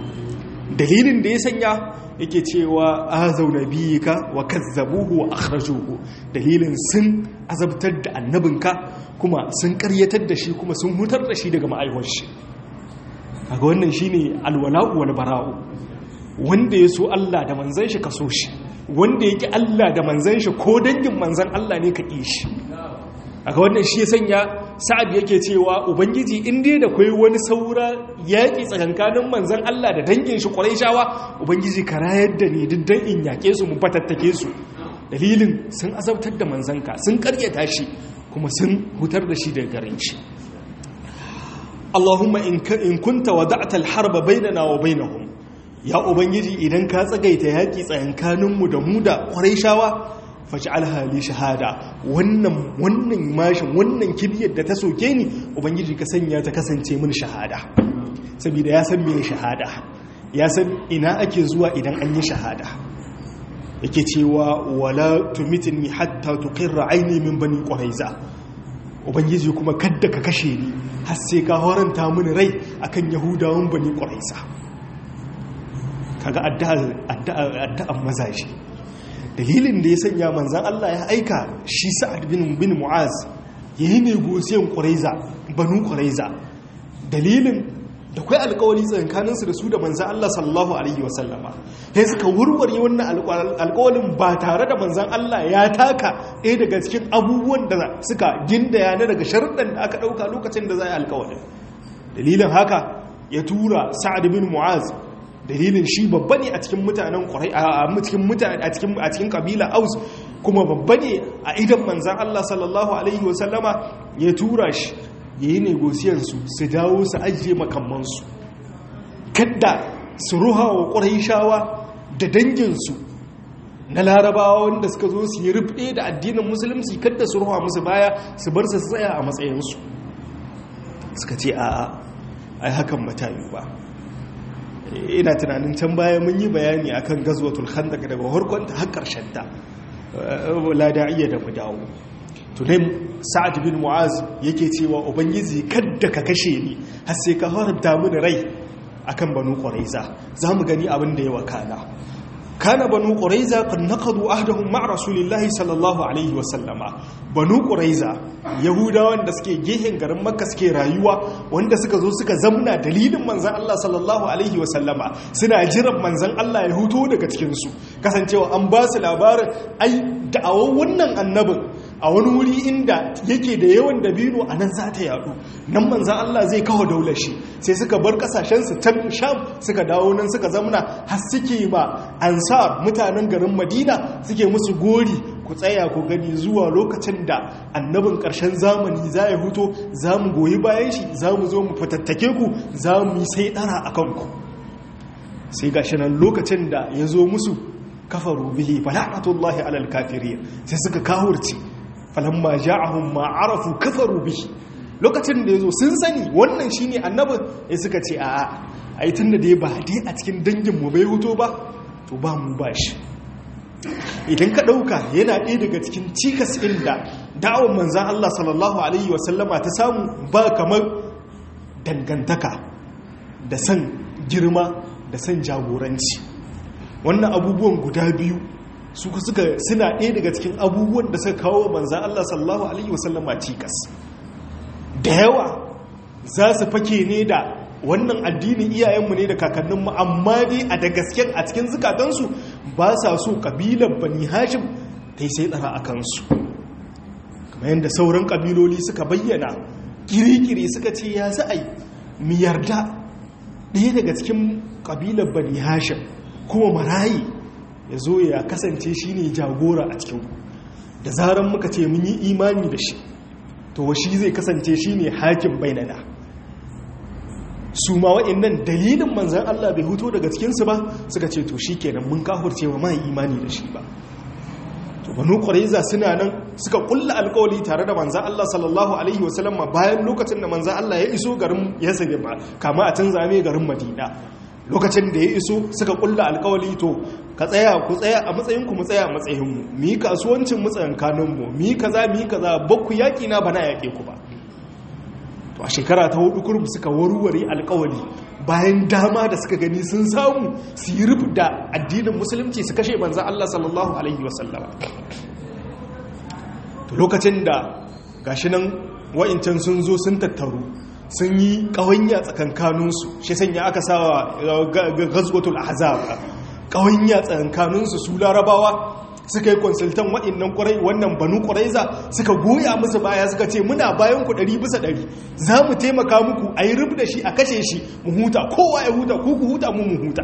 dalilin da ya sanya yake cewa azau nabiyika wa kazzabuhu wa akhrajuhu dalilin sun azabtar da annabinka kuma sun karyatar da shi kuma sun hutar da shi daga ma'aiwar shi kaga wannan shine alwala'u wal bara'u wanda ya so Allah da manzan shi ka so shi wanda ya ki Allah da manzan shi ko dangin manzan Allah ne ka ƙi shi aka wannan shi ya sanya sa'ad yake cewa ubangiji in dai da kwai wani saura yaƙi tsakankanin manzan Allah da dangin shi ƙwarai shawa ubangiji ka rayar da ni duk dan in yaƙe su mu fatattake su dalilin sun azabtar da manzanka sun karyata shi kuma sun hutar da shi daga garin shi Allahumma in kunta wada'ta al-harba bainana wa bainahum ya ubangiji idan ka tsagaita yaƙi tsayankaninmu da mu da ƙwarai shawa faci alhali shahada wannan wannan mashin wannan kibiyar da ta soke ni ubangiji ka sanya ta kasance min shahada saboda ya san mene shahada ya san ina ake zuwa idan an yi shahada yake cewa wala tumitni hatta tuqirra aini min bani quraiza ubangiji kuma kadda ka kashe ni har sai ka horanta mini rai akan yahudawan bani quraiza kaga addu'an mazaje dalilin da ya sanya manzan Allah ya aika shi sa'ad bin bin mu'az yayi negosiyan quraiza banu quraiza dalilin da kai alƙawari tsakanin su da su da manzan Allah sallallahu alaihi wasallama sai suka wurware wannan alƙawarin ba tare da manzan Allah ya taka ɗaya daga cikin abubuwan da suka gindaya na daga sharuɗan da aka ɗauka lokacin da za a yi alƙawarin dalilin haka ya tura sa'ad bin mu'az dalilin shi babba ne a cikin mutanen ƙwarai a cikin mutane a cikin a cikin kabila aus kuma babba ne a idan manzan Allah sallallahu alaihi wasallama ya tura shi yayi negosiyan su su dawo su ajiye makaman su kadda su ruha wa ƙuraishawa da dangin su na larabawa wanda suka zo su yi rufe da addinin musulunci kadda su ruha musu baya su bar su tsaya a matsayin su suka ce a'a ai hakan matayu ba ina tunanin can baya mun yi bayani akan gazwatul khandaq daga harkon ta har karshen ta la da'iya da mu dawo to dai sa'ad bin mu'az yake cewa ubangiji kadda ka kashe ni har sai ka haramta mini rai akan banu quraiza zamu gani abin da ya wakana kana banu quraiza qad naqadu ahdahum ma rasulillahi sallallahu alaihi wa sallama banu quraiza yahudawan da suke gehen garin makka suke rayuwa wanda suka zo suka zamna dalilin manzon Allah sallallahu alaihi wa sallama suna jiran manzon Allah ya huto daga cikin su kasancewa an ba su labarin ai da'awar wannan annabin a wani wuri inda yake da yawan dabino a nan za ta yadu nan manzan Allah zai kawo daular shi sai suka bar kasashensu can sham suka dawo nan suka zamana har suke ba ansar mutanen garin madina suke musu gori ku tsaya ku gani zuwa lokacin da annabin ƙarshen zamani za ya huto za mu goyi bayan shi za mu zo mu fatattake ku za mu yi sai ɗara a kanku sai gashi nan lokacin da ya zo musu kafaru bihi fala'atullahi alal kafirin sai suka kawurce falamma ja'ahum ma arafu kafaru bihi lokacin da yazo sun sani wannan shine annabin ya suka ce a'a ai tunda dai ba dai a cikin dangin mu bai huto ba to ba mu ba shi idan ka dauka yana ɗaya daga cikin cikas inda da'awar manzon Allah sallallahu alaihi wasallama ta samu ba kamar dangantaka da san girma da san jagoranci wannan abubuwan guda biyu suka suka suna ɗaya daga cikin abubuwan da suka kawo manzan Allah sallallahu alaihi wasallama cikas da yawa za su fake ne da wannan addinin iyayenmu ne da kakanninmu amma dai a da gasken a cikin zukatansu ba sa so kabilar bani hashim ta yi sai tsara a kansu kamar yadda sauran kabiloli suka bayyana kirikiri suka ce ya za a yi mu yarda ɗaya daga cikin kabilar bani hashim kuma marayi ya zo ya kasance shi ne jagora a cikin da zaran muka ce mun yi imani da shi to shi zai kasance shi ne hakim bainana su ma wa'annan dalilin manzan Allah bai huto daga cikinsu ba suka ce to shi kenan mun kafurce wa ma imani da shi ba to banu qurayza suna nan suka kulla alkawali tare da manzan Allah sallallahu alaihi wasallam bayan lokacin da manzan Allah ya iso garin Yasrib ba kama a canza mai garin Madina lokacin da ya iso suka kulla alkawali to ka tsaya ku tsaya a matsayinku mu tsaya a matsayinmu mu yi kasuwancin mu tsayankaninmu mu yi kaza mu yi kaza bakku yaƙi na bana yaƙe ku ba to a shekara ta hudu kurum suka warware alkawali bayan dama da suka gani sun samu su yi rufu da addinin musulunci su kashe manzan Allah sallallahu alaihi wasallama to lokacin da gashi nan wa'incan sun zo sun tattaru sun yi ƙawanya tsakankaninsu shi sanya aka sawa gazgotul ahzab ƙawanya tsakankaninsu su larabawa suka yi konsultan waɗannan ƙwarai wannan banu ƙwaraiza suka goya musu baya suka ce muna bayan ku ɗari bisa ɗari za mu taimaka muku a yi rub da shi a kashe shi mu huta kowa ya huta ku ku huta mu mu huta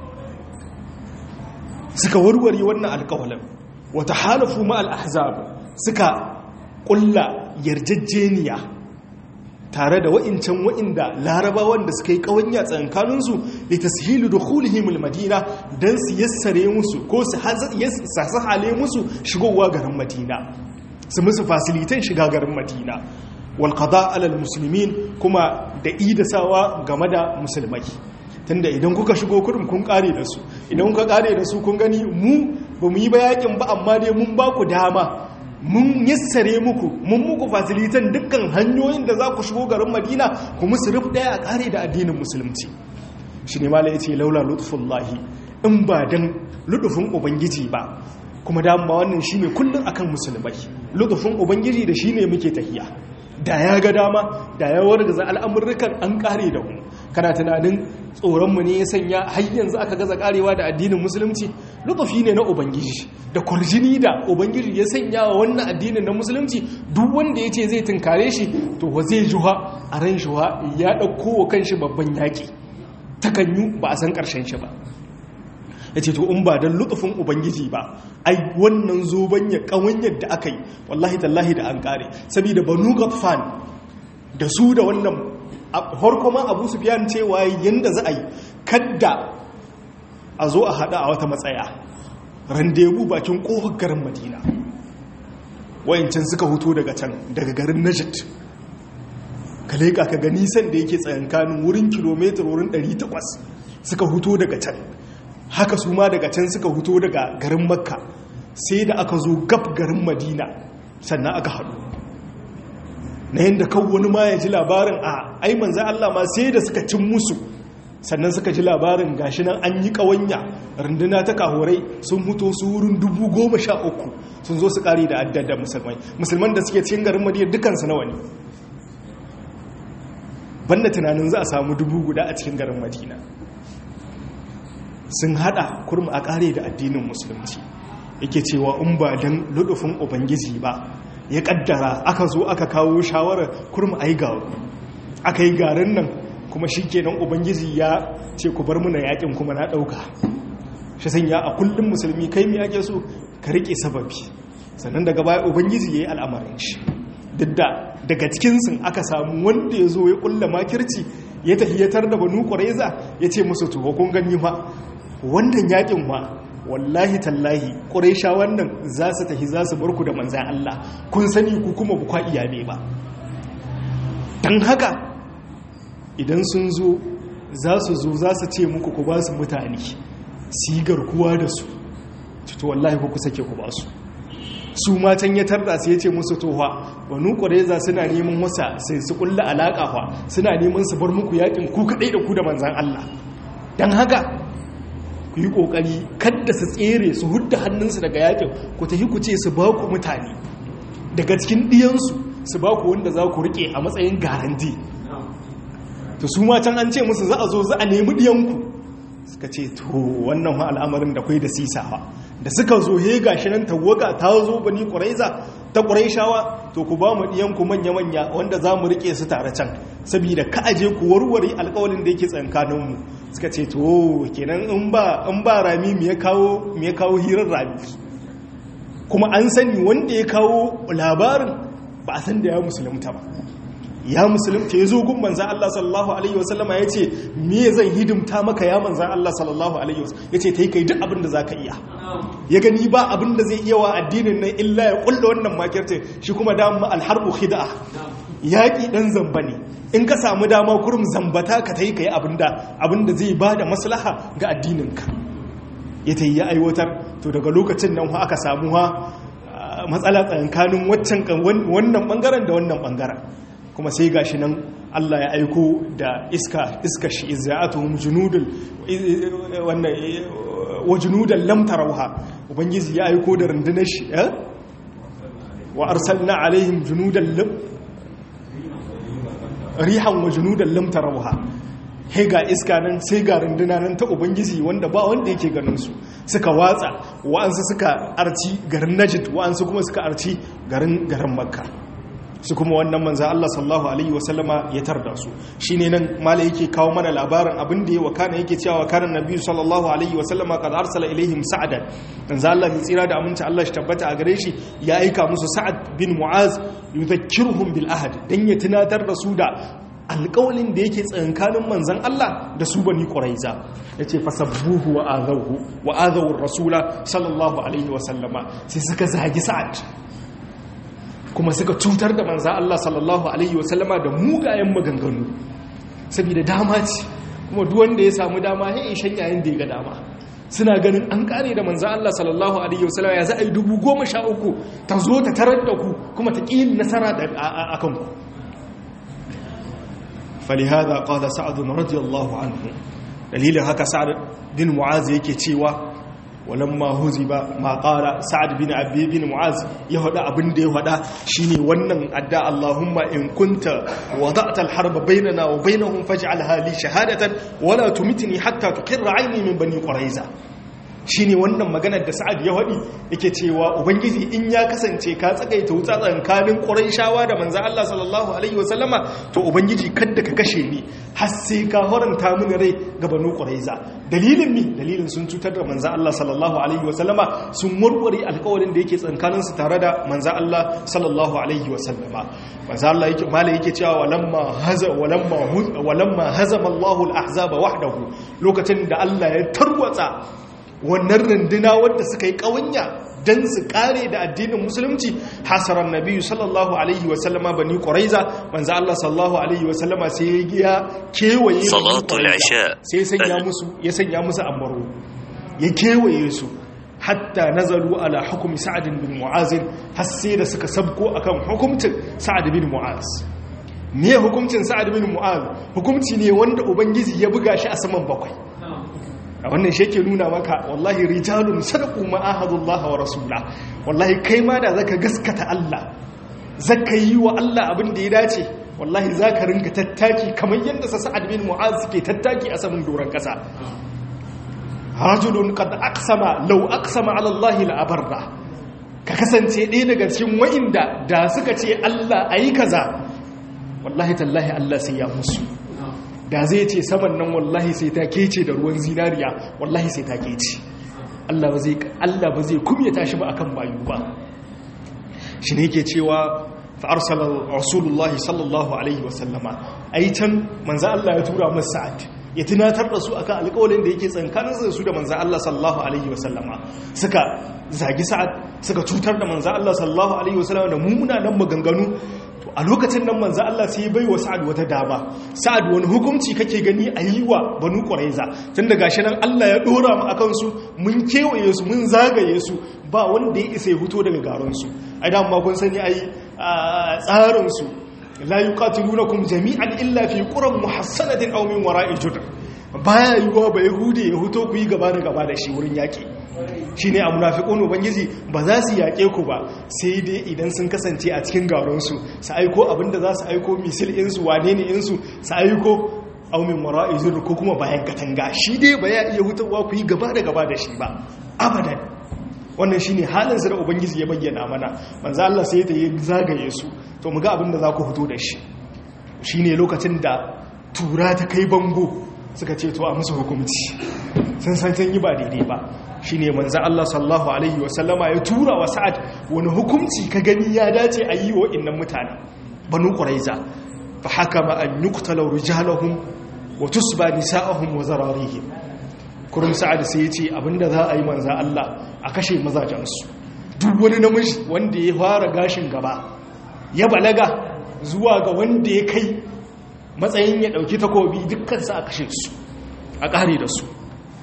suka warware wannan alƙawalin wata halafu ma al-ahzab suka ƙulla yarjejeniya tare da wa'incan wa'inda larabawan da suka yi ƙawanya tsankaninsu da ta sihilu da hulihimul madina don su yassare musu ko su hale musu shigowa garin madina su musu fasilitan shiga garin madina walƙada alal musulmin kuma da idasawa game da musulmai tunda idan kuka shigo kurum kun kare da su idan kuka kare da su kun gani mu ba mu yi bayakin ba amma dai mun ba ku dama mun yassare muku mun muku fasilitan dukkan hanyoyin da za ku shigo garin madina ku musu ruf daya a kare da addinin musulunci shi ne mala ya ce laula lutfullahi in ba don lutufin ubangiji ba kuma dama wannan shi ne kullum akan musulmai lutufin ubangiji da shi ne muke tahiya da ya ga dama da ya wargaza al'amurrukan an kare da mu kana tunanin tsoronmu ne ya sanya har yanzu aka gaza karewa da addinin musulunci lutufi ne na ubangiji da kwarjini da ubangiji ya sanya wa wannan addinin na musulunci duk wanda ya ce zai tunkare shi to wa zai juha a ran juha ya ɗauko wa kanshi babban yaƙi takanyu ba a san ƙarshen shi ba ya ce to in ba don lutufin ubangiji ba ai wannan zoben ya ƙawanyar da aka yi wallahi tallahi da an ƙare saboda banu gafan da su da wannan harko ma abu su fiyan cewa yadda za a yi kadda a zo a hada a wata matsaya randebu bakin kofar garin madina wayancin suka huto daga can daga garin najid ka leƙa ka ga nisan da yake tsayankanin wurin kilomitar wurin 800 suka huto daga can haka su ma daga can suka huto daga garin makka sai da aka zo gab garin madina sannan aka haɗu na yadda kan wani ma ya ji labarin a ai manzan Allah ma sai da suka cin musu sannan suka ji labarin gashi nan an yi ƙawanya runduna ta kahorai sun huto su wurin dubu goma sha uku sun zo su ƙari da addada musulmai musulman da suke cikin garin madina dukansu nawa ne banda tunanin za a samu dubu guda a cikin garin madina sun hada kurma a ƙare da addinin musulunci yake cewa in ba don ludufin ubangiji ba ya kaddara aka zo aka kawo shawarar kurma a yi garu aka yi garin nan kuma shi kenan ubangiji ya ce ku bar muna yakin kuma na ɗauka shi sanya a kullum musulmi kai mi ake so ka riƙe sababi sannan daga baya ubangiji ya yi al'amarin shi duk da daga cikinsu aka samu wanda ya zo ya ƙulla makirci ya tahiyatar da banu ƙwareza ya ce musu tuho kun gani ma wannan yakin ma wallahi tallahi ƙuraisha wannan za su tafi za su barku da manzan Allah kun sani ku kuma bukwa iyane ba don haka idan sun zo za su zo za su ce muku ku ba su mutane sigar kuwa da su to wallahi ku sake ku ba su su matan ya tarda su ya ce musu toha banu ƙwareza suna neman wasa sai su kulla alaƙa fa suna neman su bar muku yakin ku kaɗai da ku da manzan Allah don haka ku yi ƙoƙari kadda su tsere su hudda hannunsu daga yakin ku tafi ku ce su ba ku mutane daga cikin ɗiyansu su ba ku wanda za ku riƙe a matsayin garanti to su ma can an ce musu za a zo za a nemi ɗiyanku suka ce to wannan al'amarin da kwai da sisawa da suka zo he gashi nan tawaga ta zo bani ƙuraiza ta ƙuraishawa to ku ba mu ɗiyanku manya-manya wanda za mu riƙe su tare can saboda ka aje ku warware alƙawalin da yake tsankaninmu suka ce to kenan in ba in ba rami me ya kawo me ya kawo hirar rami kuma an sani wanda ya kawo labarin ba a san da ya musulunta ba ya musulunta ya zo gun manzan Allah sallallahu alaihi wasallama ya ce me zan hidimta maka ya manzan Allah sallallahu alaihi wasallama ya ce ta yi kai duk abin da za ka iya ya gani ba abin da zai iya wa addinin nan illa ya kulla wannan makirce shi kuma dama alharbu khida yaƙi ɗan zamba ne in ka samu dama kurum zambata ka ta yi ka yi abin da zai ba da maslaha ga addininka ya ta yi ya aiwatar to daga lokacin nan aka samu ha matsala tsakanin wannan bangaren da wannan bangaren kuma sai gashi nan Allah ya aiko da iska iska shi izza'atuhum junudul wannan wa junudan lam tarawha ubangiji ya aiko da rundunar shi eh wa arsalna alaihim junudan lam rihan wa junudan lam tarawha he ga iska nan sai ga runduna nan ta ubangiji wanda ba wanda yake ganin su suka watsa wa'ansu suka arci garin najd wa'ansu kuma suka arci garin garin makka su kuma wannan manzan Allah sallallahu Alaihi wasallama ya tarda su shi ne nan mala yake kawo mana labarin abin da ya wakana yake cewa wakanan na biyu sallallahu Alaihi wasallama ka arsala ilaihim sa'adan manzan Allah mai tsira da aminci Allah shi tabbata a gare shi ya aika musu sa'ad bin mu'az yuzakkiruhum bil ahad dan ya tunatar da su da alƙawalin da yake tsankanin manzan Allah da su bani ƙuraiza ya ce fasabbuhu wa azawu wa azawur rasula sallallahu alaihi wasallama sai suka zagi sa'ad kuma suka cutar da manza Allah sallallahu Alaihi wasallama da mugayen maganganu saboda dama ce kuma duwanda ya samu dama ya ishan yayin da ya ga dama suna ganin an kare da manza Allah sallallahu Alaihi wasallama ya za a yi dubu goma sha uku ta zo ta tarar da ku kuma ta ƙi nasara a kanku falihada ƙada sa'adun radiyallahu anhu dalilin haka sa'ad bin mu'az yake cewa walamma huziba ma qala sa'ad bin abi bin mu'az ya hada abin da ya hada shine wannan adda Allahumma in kunta wada'ta al-harba bainana wa bainahum faj'alha li shahadatan wala tumitni hatta tuqirra 'ayni min bani quraiza shine wannan maganar da sa'ad ya hadi yake cewa ubangiji in ya kasance ka tsagaita wuta tsakanin quraishawa da manzo Allah sallallahu alaihi wasallama to ubangiji kada ka kashe ni har sai ka horanta mini rai ga banu quraiza dalilin mi dalilin sun cutar da manzo Allah sallallahu alaihi wasallama sun murware alƙawarin da yake tsakanin su tare da manzo Allah sallallahu alaihi wasallama manzo Allah yake mala yake cewa walamma haza walamma walamma hazama Allahu al-ahzaba wahdahu lokacin da Allah ya tarwatsa wannan runduna wadda suka yi ƙawanya dan su kare da addinin musulunci hasaran nabiyyu sallallahu alaihi wa sallama bani quraiza manzo Allah sallallahu alaihi wa sallama sai ya kewaye salatul isha sai ya sanya musu ya sanya musu ambaro ya kewaye su hatta nazalu ala hukumi sa'ad bin mu'az har sai da suka sabko akan hukuncin sa'ad bin mu'az me hukuncin sa'ad bin mu'az hukunci ne wanda ubangiji ya buga shi a saman bakwai a wannan shi yake nuna maka wallahi rijalun sadaqu ma ahadullah wa rasulullah wallahi kai ma da zaka gaskata Allah zaka yi wa Allah abin da ya dace wallahi zaka ringa tattaki kamar yadda sa sa'ad bin mu'az ke tattaki a saman doron kasa rajulun qad aqsama law aqsama ala Allah la abarra ka kasance ɗaya daga cikin wa'inda da suka ce Allah ayi kaza wallahi tallahi Allah sai ya musu da zai ce saman nan wallahi sai ta kece da ruwan zinariya wallahi sai ta kece Allah ba zai Allah ba zai kumyata shi ba akan bayu ba shi ne yake cewa fa arsala rasulullahi sallallahu alaihi wasallama ai can manzo Allah ya tura masa sa'ad ya tunatar da su akan alƙawarin da yake tsankanin su da manzan Allah sallallahu alaihi wasallama suka zagi sa'ad suka cutar da manzan Allah sallallahu alaihi wasallama da mummunan maganganu to a lokacin nan manzan Allah sai bai wa sa'ad wata dama sa'ad wani hukunci kake gani a yi wa banu quraiza tun da gashi nan Allah ya dora mu akan su mun kewaye su mun zagaye su ba wanda ya isa ya fito daga garon su ai da ma kun sani ai tsarin su la yuqatilunakum jami'an illa fi quran muhassanatin aw min wara'i judr baya yiwa ba yahudi ya huto ku yi gaba da gaba da shi wurin yaki shine a munafiqun ubangiji ba za su yake ku ba sai dai idan sun kasance a cikin garon su su aiko abinda za su aiko misil in su wane ne in su su aiko aw min wara'i judr ko kuma bayan katanga shi dai ba ya iya hutawa ku yi gaba da gaba da shi ba abadan wannan shine halin da ubangiji ya bayyana mana manzo Allah sai ta yi zagaye su to mu ga abin da za ku fito da shi shine lokacin da tura ta kai bango suka ce to a musu hukunci sun san sun yi ba daidai ba shine manzo Allah sallallahu alaihi wasallama ya tura wa sa'ad wani hukunci ka gani ya dace a yi wa innan mutane banu quraiza fa hakama an yuqtala rijalahum wa tusba nisa'ahum wa zararihim kurum sa'ad sai ya ce abinda za a yi manza Allah a kashe mazajensu duk wani namiji wanda ya fara gashin gaba ya balaga zuwa ga wanda ya kai matsayin ya dauki takobi dukkansu a kashe su a ƙare da su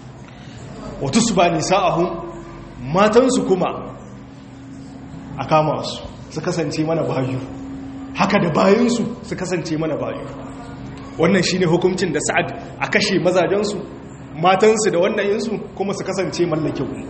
wata su ba nisa ahun matansu kuma a kama su su kasance mana bayu haka da bayansu su kasance mana bayu wannan shine hukuncin da sa'ad a kashe mazajensu matansu da wannan yinsu kuma su kasance mallakin mu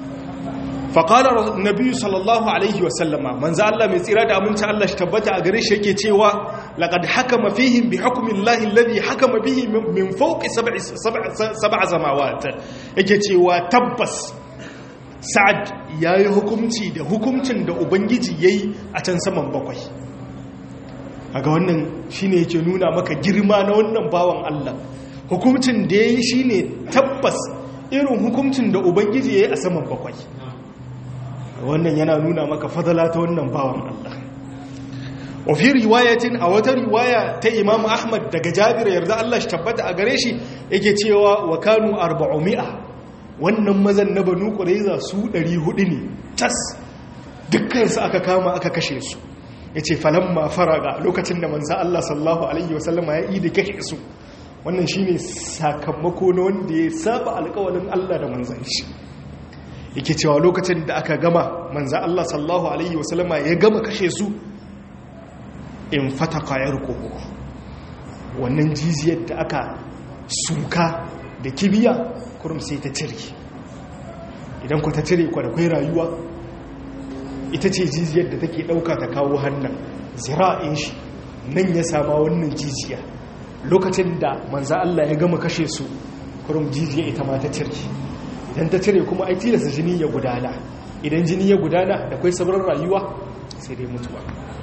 faƙalar nabi sallallahu alaihi wasallama manzo Allah mai tsira da aminci Allah shi tabbata a gare shi yake cewa laqad hakama fihim bi hukmin Allah alladhi hakama bihi min fawqi sab'i sab'a zamawat yake cewa tabbas sa'ad yayi hukunci da hukuncin da ubangiji yayi a can saman bakwai kaga wannan shine yake nuna maka girma na wannan bawan Allah hukuncin da yayi shine tabbas irin hukuncin da ubangiji yayi a saman bakwai wannan yana nuna maka fadala ta wannan bawan Allah wa fi riwayatin a wata riwaya ta Imam Ahmad daga Jabir yarda Allah shi tabbata a gare shi yake cewa wa kanu 400 wannan mazan na Banu Qurayza su 400 ne tas dukkan su aka kama aka kashe su yace falamma faraga lokacin da manzo Allah sallallahu alaihi wasallama ya yi da kashe su wannan shine sakamako na wanda ya saba alƙawarin Allah da manzon shi yake cewa lokacin da aka gama manzan Allah sallahu Alaihi wasallama ya gama kashe su in fata kwayar kogo wannan jiziyar da aka suka da kibiya kurum sai ta cire idan ku ta cire kwa da kwai rayuwa ita ce jiziyar da take ɗauka ta kawo hannun zira'in shi nan ya sama wannan jijiya lokacin da manzan Allah ya gama kashe su kurum jijiya ita ma ta cire idan ta cire kuma ai tilasta jini ya gudana idan jini ya gudana da kwai sabon rayuwa sai dai mutuwa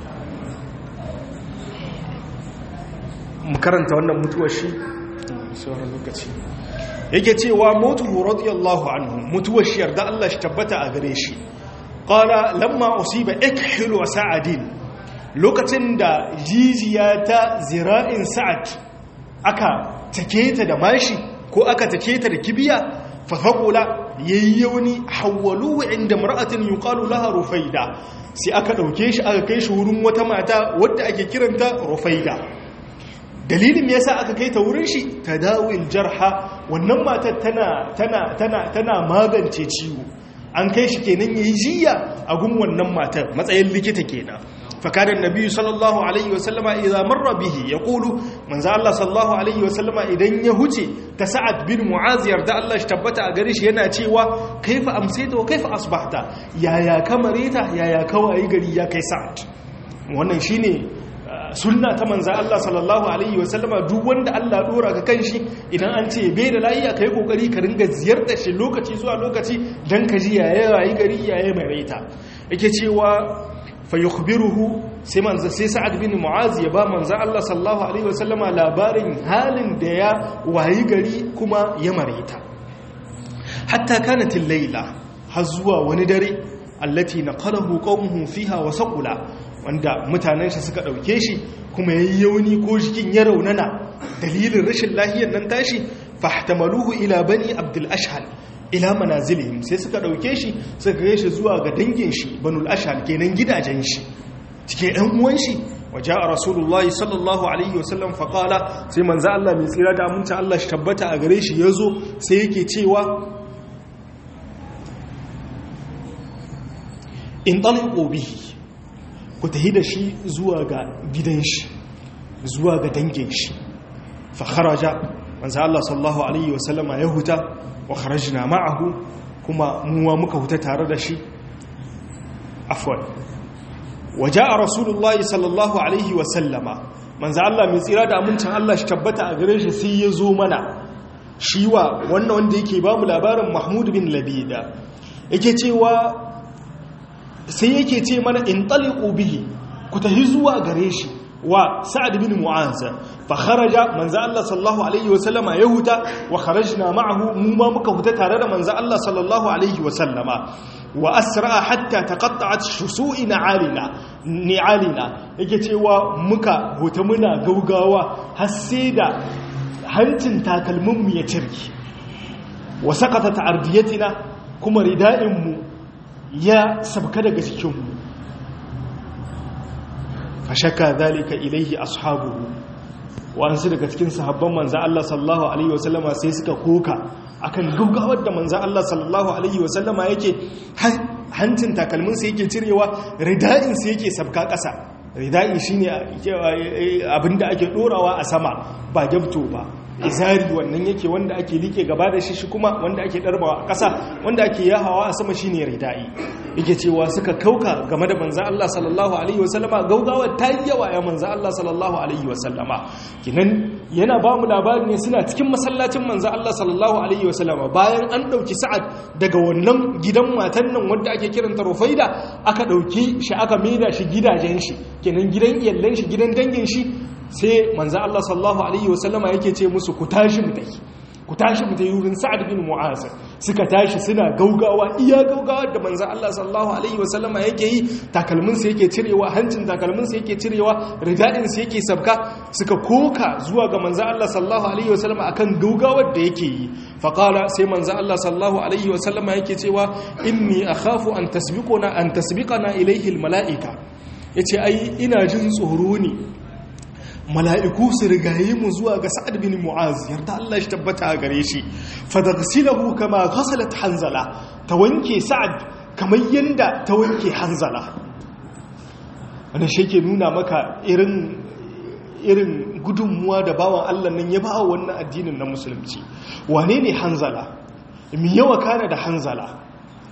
mu karanta wannan mutuwar shi sauran lokaci yake cewa mutu radiyallahu anhu mutuwar shi yarda Allah shi tabbata a gare shi qala lamma usiba ikhilu wa sa'adin lokacin da jijiya ta zira'in sa'ad aka take ta da mashi ko aka take ta da kibiya fafaƙula yayyauni hawwaluhu inda mar'atin yuqalu laha rufaida sai aka dauke shi aka kai shi wurin wata mata wadda ake kiranta rufaida dalilin yasa aka kai ta wurin shi tadawil jarha wannan matar tana tana tana tana magance ciwo an kai shi kenan yayi jiya a gun wannan matar matsayin likita kenan فكان النبي صلى الله عليه وسلم إذا مر به يقول من ذا الله صلى الله عليه وسلم إذن يهجي تسعد بن معاذ يرد الله اشتبت أغريش ينا تيوى كيف أمسيت وكيف أصبحت يا يا كمريتا يا يا كوا إيغري يا كي سعد wannan shine sunna ta manza Allah sallallahu alaihi wa sallama duk wanda Allah dora ka kan shi idan an ce bai da lafiya kai kokari ka ringa ziyartar shi lokaci zuwa lokaci dan ka ji yaya rayi gari yaya mai raita yake cewa fayukhbiruhu sai manzo sai sa'ad bin mu'az ya ba manzo Allah sallallahu alaihi wasallama labarin halin da ya wayi gari kuma ya marita hatta kanat al-laila har zuwa wani dare allati naqalahu qaumuhu fiha wa saqula wanda mutanen shi suka dauke shi kuma yayi yauni ko jikin ya raunana dalilin rashin lafiyar nan tashi fahtamaluhu ila bani abdul ashhal ila manazilihim sai suka dauke shi suka kai shi zuwa ga dangin shi banul ashal kenan gidajen shi cikin ɗan uwan shi waje a rasulullahi sallallahu alaihi wasallam faƙala sai manza Allah mai tsira da aminci Allah shi tabbata a gare shi ya zo sai yake cewa in ɗalƙo bihi ku tahi da shi zuwa ga gidan shi zuwa ga dangin shi fa kharaja manza Allah sallallahu alaihi wasallama ya huta wa kharajna ma'ahu kuma muwa muka huta tare da shi afwan waja'a rasulullahi sallallahu alaihi wa sallama manzo Allah mai tsira da amincin Allah shi tabbata a gare shi sai ya zo mana shiwa wannan wanda yake ba mu labarin Mahmud bin Labida yake cewa sai yake ce mana in taliqu bihi ku tahi zuwa gare shi wa sa'ad bin mu'az fa kharaja manzo Allah sallallahu alaihi wa sallama ya huta wa kharajna ma'ahu mu ma muka huta tare da manzo Allah sallallahu alaihi wa sallama wa asra hatta taqatta'at shusu'ina alina ni'alina yake cewa muka huta muna gaugawa har sai da hancin takalmin mu ya cirki wa saqatat ardiyatina kuma rida'in mu ya sabka daga cikin mu fashaka zalika ilaihi ashabuhu wa'ansu daga cikin sahabban manzo Allah sallallahu alaihi wasallama sai suka koka akan gaggawar da manzo Allah sallallahu alaihi wasallama yake hancin takalmin sa yake cirewa rida'in sa yake sabka ƙasa rida'i shine abinda ake dorawa a sama ba gyabto ba izari wannan yake wanda ake like gaba da shi shi kuma wanda ake darbawa a ƙasa wanda ake yahawa a sama shine rida'i yake cewa suka kauka game da manzo Allah sallallahu alaihi wasallama gaugawa ta yi yawa ya manzo Allah sallallahu alaihi wasallama kinan yana ba mu labari ne suna cikin masallacin manzo Allah sallallahu alaihi wasallama bayan an dauki sa'ad daga wannan gidan matan nan wanda ake kiranta Rufaida aka dauki shi aka maida shi gidajen shi kenan gidan iyallan shi gidan dangin shi sai manzo Allah sallallahu alaihi wasallama yake ce musu ku tashi mu tafi ku tashi mu tafi wurin Sa'ad bin Mu'az suka tashi suna gaugawa iya gaugawa da manzo Allah sallallahu alaihi wasallama yake yi takalmin sa yake cirewa hancin takalmin sa yake cirewa ridadin sa yake sabka suka koka zuwa ga manzo Allah sallallahu alaihi wasallama akan gaugawar da yake yi fa qala sai manzo Allah sallallahu alaihi wasallama yake cewa inni akhafu an tasbiquna an tasbiqana ilayhi almalaika yace ai ina jin tsoro ne mala'iku su rigaye mu zuwa ga sa'ad bin mu'az yarda Allah shi tabbata a gare shi fadaghsilahu kama ghasalat hanzala ta wanke sa'ad kamar yanda ta wanke hanzala wannan shi ke nuna maka irin irin gudunmuwa da bawan Allah nan ya ba wannan addinin na musulunci wane ne hanzala mi yawa kana da hanzala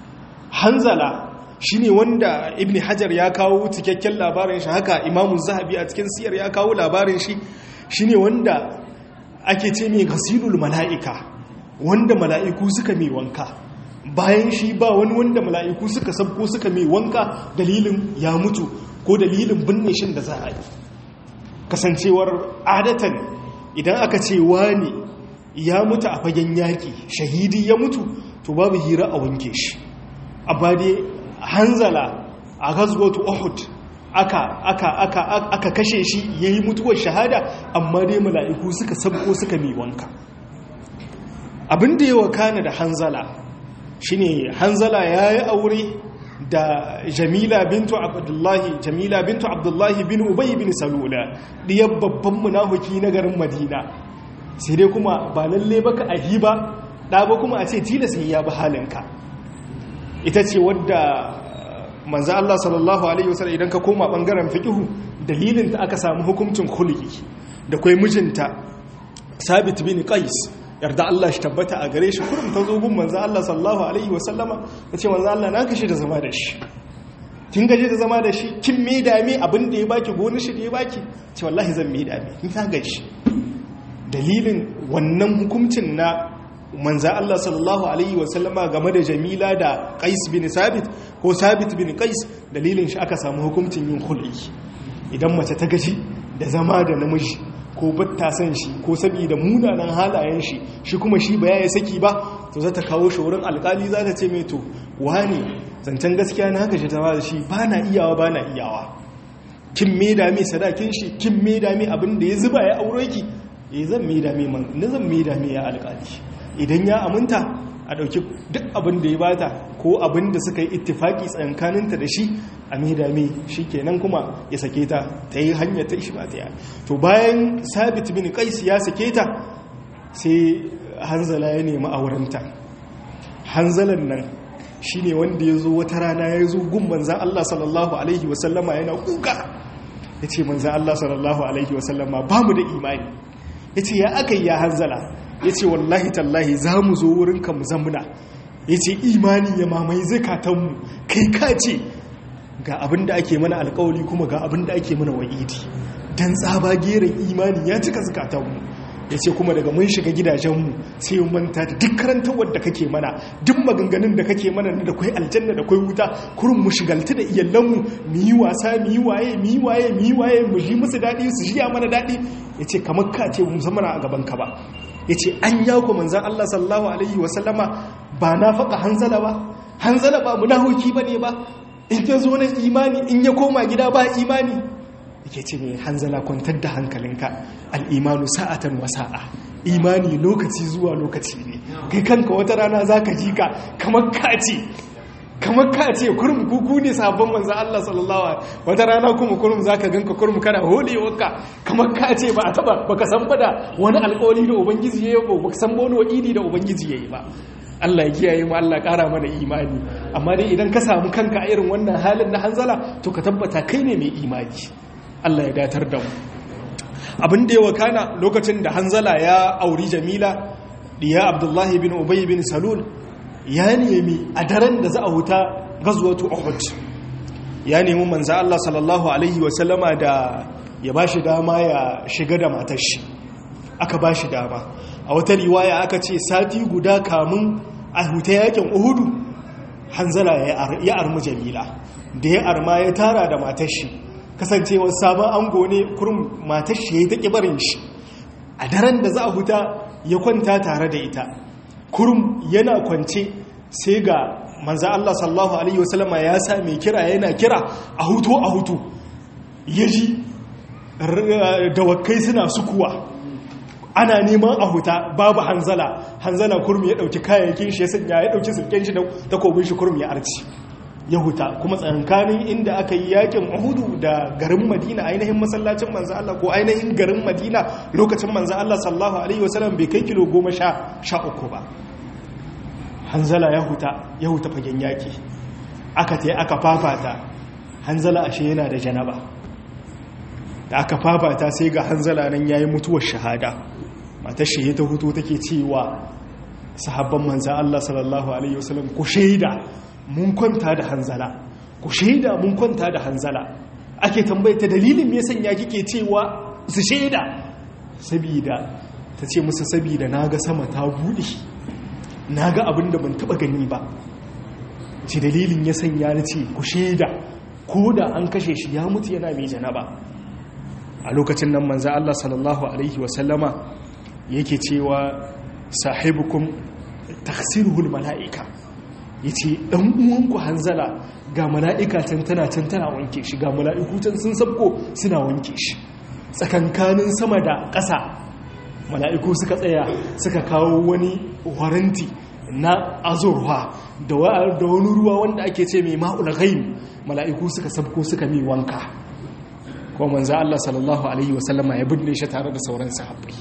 hanzala shi ne wanda ibn hajar ya kawo cikakken labarin shi haka imamun zahabi a cikin siyar ya kawo labarin shi shi ne wanda ake ce mai gasilul mala'ika wanda mala'iku suka mai wanka bayan shi ba wani wanda mala'iku suka sabko suka mai wanka dalilin ya mutu ko dalilin binne shin da za a yi kasancewar adatan idan aka ce wani ya mutu a fagen yaƙi shahidi ya mutu to babu hira a wanke shi amma dai hanzala a gazgotu uhud aka aka aka aka kashe shi yayi mutuwar shahada amma dai mala'iku suka sabko suka mi wanka abin da yawa kana da hanzala shine hanzala yayi aure da jamila bintu abdullahi jamila bintu abdullahi bin ubay bin salula diyar babban munafiki na garin madina sai dai kuma ba lalle baka ahi ba da ba kuma a ce tilas ya bi halinka ita ce wadda manzo Allah sallallahu alaihi wasallam idan ka koma bangaren fiqhu dalilin da aka samu hukuncin khuluqi da kai mijinta sabit bin qais yarda Allah shi tabbata a gare shi kurum ta zo gun manzo Allah sallallahu alaihi wasallama tace manzo Allah na kashi da zama da shi kin gaje da zama da shi kin me da me abin da ya baki gonin shi da ya baki ce wallahi zan me da me kin ta gaji dalilin wannan hukuncin na manzo Allah sallallahu alaihi wasallama game da Jamila da Qais bin Sabit ko Sabit bin Qais dalilin shi aka samu hukuncin yin khul'i idan mace ta gaji da zama da namiji ko batta san shi ko saboda munanan halayen shi shi kuma shi ba ya saki ba to za ta kawo shi wurin alkali za ta ce mai to wani zancen gaskiya na haka shi ta da shi ba na iyawa ba na iyawa kin me da me sadakin shi kin me da me abin da ya zuba ya aure ki eh zan me da me man na zan me da me ya alkali idan ya aminta a dauki duk abin da ya bata ko abin da suka yi ittifaki tsakaninta da shi a medame shi kenan kuma ya sake ta ta yi hanyar ta ishi ba ta yi to bayan sabit bin kais ya sake ta sai hanzala ya nemi aurenta hanzalan nan shi ne wanda ya zo wata rana ya zo gun manzan Allah sallallahu Alaihi wasallama yana kuka ya ce manzan Allah sallallahu Alaihi wasallama ba mu da imani ya ce ya aka yi ya hanzala ya ce wallahi tallahi za mu zo wurinka mu zamuna ya ce imani ya mamaye zakatanmu kai ka ce ga abin da ake mana alkawali kuma ga abin da ake mana wa'idi don tsaba gerin imani ya cika zukatanmu ya ce kuma daga mun shiga gidajenmu sai yi manta da duk karantawar da kake mana duk maganganun da kake mana da kwai aljanna da kwai wuta kurin mu shigalta da iyalanmu mu yi wasa mu yi waye mu yi waye mu yi waye mu ji musu daɗi su ji mana daɗi ya ce kamar ka ce mu zama a gaban ka ba ya ce an yawo manzan Allah sallallahu alaihi wasallama ba na faɗa hanzala ba hanzala ba munahuki ba ne ba in ya zo na imani in ya koma gida ba imani yake ce ne hanzala kwantar da hankalinka al'imanu sa'atan wa sa'a imani lokaci zuwa lokaci ne kai kanka wata rana za ka ji ka kamar kace kamar kace kurum kuku ne sabon manzan Allah sallallahu alaihi wata rana kuma kurum za ka ganka kurum kana holewarka kamar kace ba a taba baka san fada wani alƙawari da ubangiji ya yi ba baka san wani wa'idi da ubangiji ya yi ba Allah ya kiyaye mu Allah ƙara mana imani amma dai idan ka samu kanka a irin wannan halin na hanzala to ka tabbata kai ne mai imani Allah ya datar da mu abin da ya wakana lokacin da hanzala ya auri jamila diya abdullahi bin ubay bin salul ya nemi a daren da za a huta gazwatu uhud ya nemi manzo Allah sallallahu alaihi wasallama da ya bashi dama ya shiga da matar shi aka bashi dama a wata riwaya aka ce sati guda kamun a huta yakin uhudu hanzala ya armu jamila da ya arma ya tara da matar shi kasancewar sabon ango ne kurum matar shi ya yi ta ƙibarin shi a daren da za a huta ya kwanta tare da ita kurum yana kwance sai ga manza Allah sallahu Alaihi wasallama ya sa mai kira yana kira a hutu a hutu ya ji dawakai suna sukuwa ana neman a huta babu hanzala hanzala kurmi ya dauki kayayyakin shi ya sanya ya dauki sulken shi da takobin shi kurmi ya arci ya huta kuma tsankanin inda aka yi yakin uhudu da garin madina ainihin masallacin manzo Allah ko ainihin garin madina lokacin manzo Allah sallallahu alaihi wasallam bai kai kilo goma sha sha uku ba hanzala ya huta ya huta fagen yaki aka ta aka fafata hanzala ashe yana da janaba da aka fafata sai ga hanzala nan yayi mutuwar shahada matar shi ta hutu take cewa sahabban manzo Allah sallallahu alaihi wasallam ku shaida mun kwanta da hanzala ku shaida mun kwanta da hanzala ake tambayta dalilin me sanya kike cewa su shaida sabida ta ce musu sabida naga sama ta bude naga abin da ban taba gani ba ce dalilin ya sanya ni ce ku shaida ko da an kashe shi ya mutu yana mai janaba a lokacin nan manzo Allah sallallahu alaihi wasallama yake cewa sahibukum taksiruhul mala'ika ya ce ɗan uwanku hanzala ga mala'ika can tana can tana wanke shi ga mala'iku can sun sabko suna wanke shi tsakankanin sama da ƙasa mala'iku suka tsaya suka kawo wani waranti na azurwa da wani ruwa wanda ake ce mai ma'ul ghaim mala'iku suka sabko suka mi wanka kuma manzo Allah sallallahu alaihi wasallama ya binne shi tare da sauran sahabbai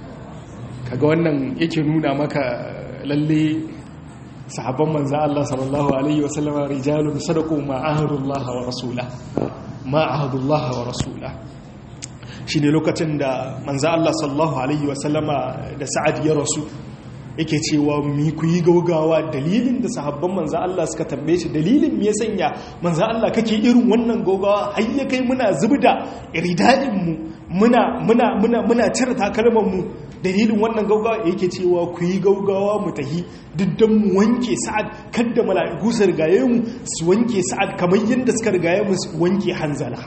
kaga wannan yake nuna maka lalle sahabban manzo Allah sallallahu alaihi wasallama rijalun sadaqu ma ahadullah wa rasula ma ahadullah wa rasula shine lokacin da manzo Allah sallallahu alaihi wasallama da Sa'ad ya rasu yake cewa mi ku yi gaugawa dalilin da sahabban manzo Allah suka tambaye shi dalilin me ya sanya manzo Allah kake irin wannan gaugawa har ya kai muna zubda iridadin mu muna muna muna muna cire takalman mu dalilin wannan gaugawa yake cewa ku yi gaugawa mu tahi diddan mu wanke sa'ad kada mala'iku su rigaye mu su wanke sa'ad kamar yadda suka rigaye mu su wanke hanzala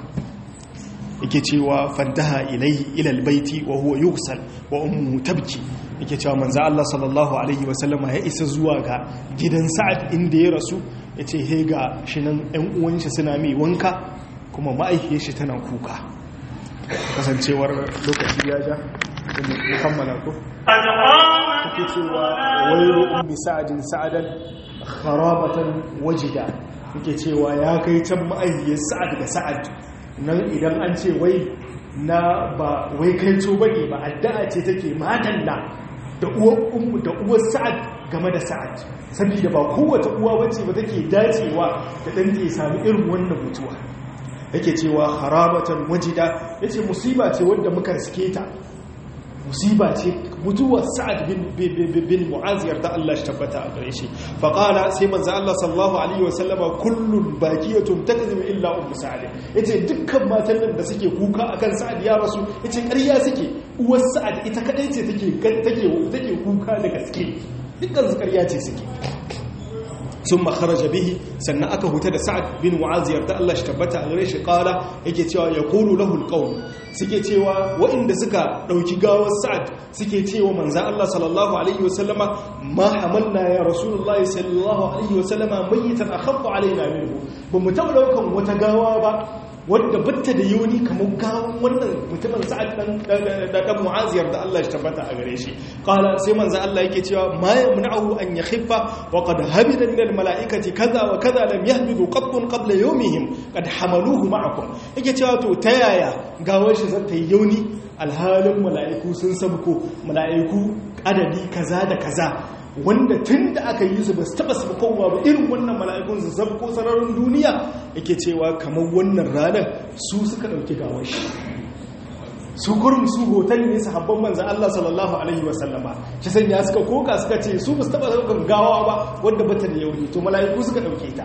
yake cewa fantaha ilaihi ila albayti wa huwa yughsal wa ummuhu tabki yake cewa manzo Allah sallallahu alaihi wa sallama ya isa zuwa ga gidan Sa'ad inda ya rasu yace he ga shinan ɗan uwan shi suna mai wanka kuma ma'aikiyar shi tana kuka kasancewar lokaci ya ja mu kammala ko yake cewa wayru ummi sa'adin sa'adan kharabatan wajida yake cewa ya kai can ma'aikiyar Sa'ad da Sa'ad nan idan an ce wai na ba wai kai to bane ba addu'a ce take madalla da uwar ummu da uwar sa'ad game da sa'ad saboda ba kowace uwa bace ba take dacewa da dan ta sami irin wannan mutuwa yake cewa harabatan wajida yace musiba ce wanda muka riske ta musiba ce mutuwar sa'ad bin mu'az yarda Allah shi tabbata a gare shi fa qala sai manzo Allah sallallahu alaihi wa sallama kullun baqiyatun takzibu illa ummu sa'ad yace dukkan matan nan da suke kuka akan sa'ad ya rasu yace ƙarya suke uwar sa'ad ita kadai ce take take take kuka da gaske dukkan su ƙarya ce suke sun makaraja bihi sannan aka huta da sa'ad bin mu'az yarda Allah shi tabbata a gare shi kala yake cewa ya kulu lahul qaum suke cewa waɗanda suka ɗauki gawar sa'ad suke cewa manzan Allah sallallahu alaihi wasallama ma hamalna ya rasulullahi sallallahu alaihi wasallama mayyitan akhaffa alaina minhu ba mu taɓa ɗaukan wata gawa ba wadda batta da yoni kamar gawon wannan mutumin sa'ad dan dan mu'aziyar da Allah ya tabbata a gare shi qala sai manzo Allah yake cewa ma yamna'u an yakhiffa wa qad habida min al mala'ikati kaza wa kaza lam yahbidu qattun qabla yawmihim qad hamaluhu ma'akum yake cewa to ta yaya gawar shi zata yi yoni alhalin mala'iku sun sabko mala'iku adadi kaza da kaza wanda tun da aka yi su ba su taba sabkowa ba irin wannan mala'ikun su sabko sararin duniya yake cewa kamar wannan ranar su suka ɗauki gawar shi su kurum su hoton ne su habban manzan Allah sallallahu Alaihi wasallama shi sanya suka koka suka ce su ba su taba ɗaukar gawa ba wadda bata da yau to mala'iku suka ɗauke ta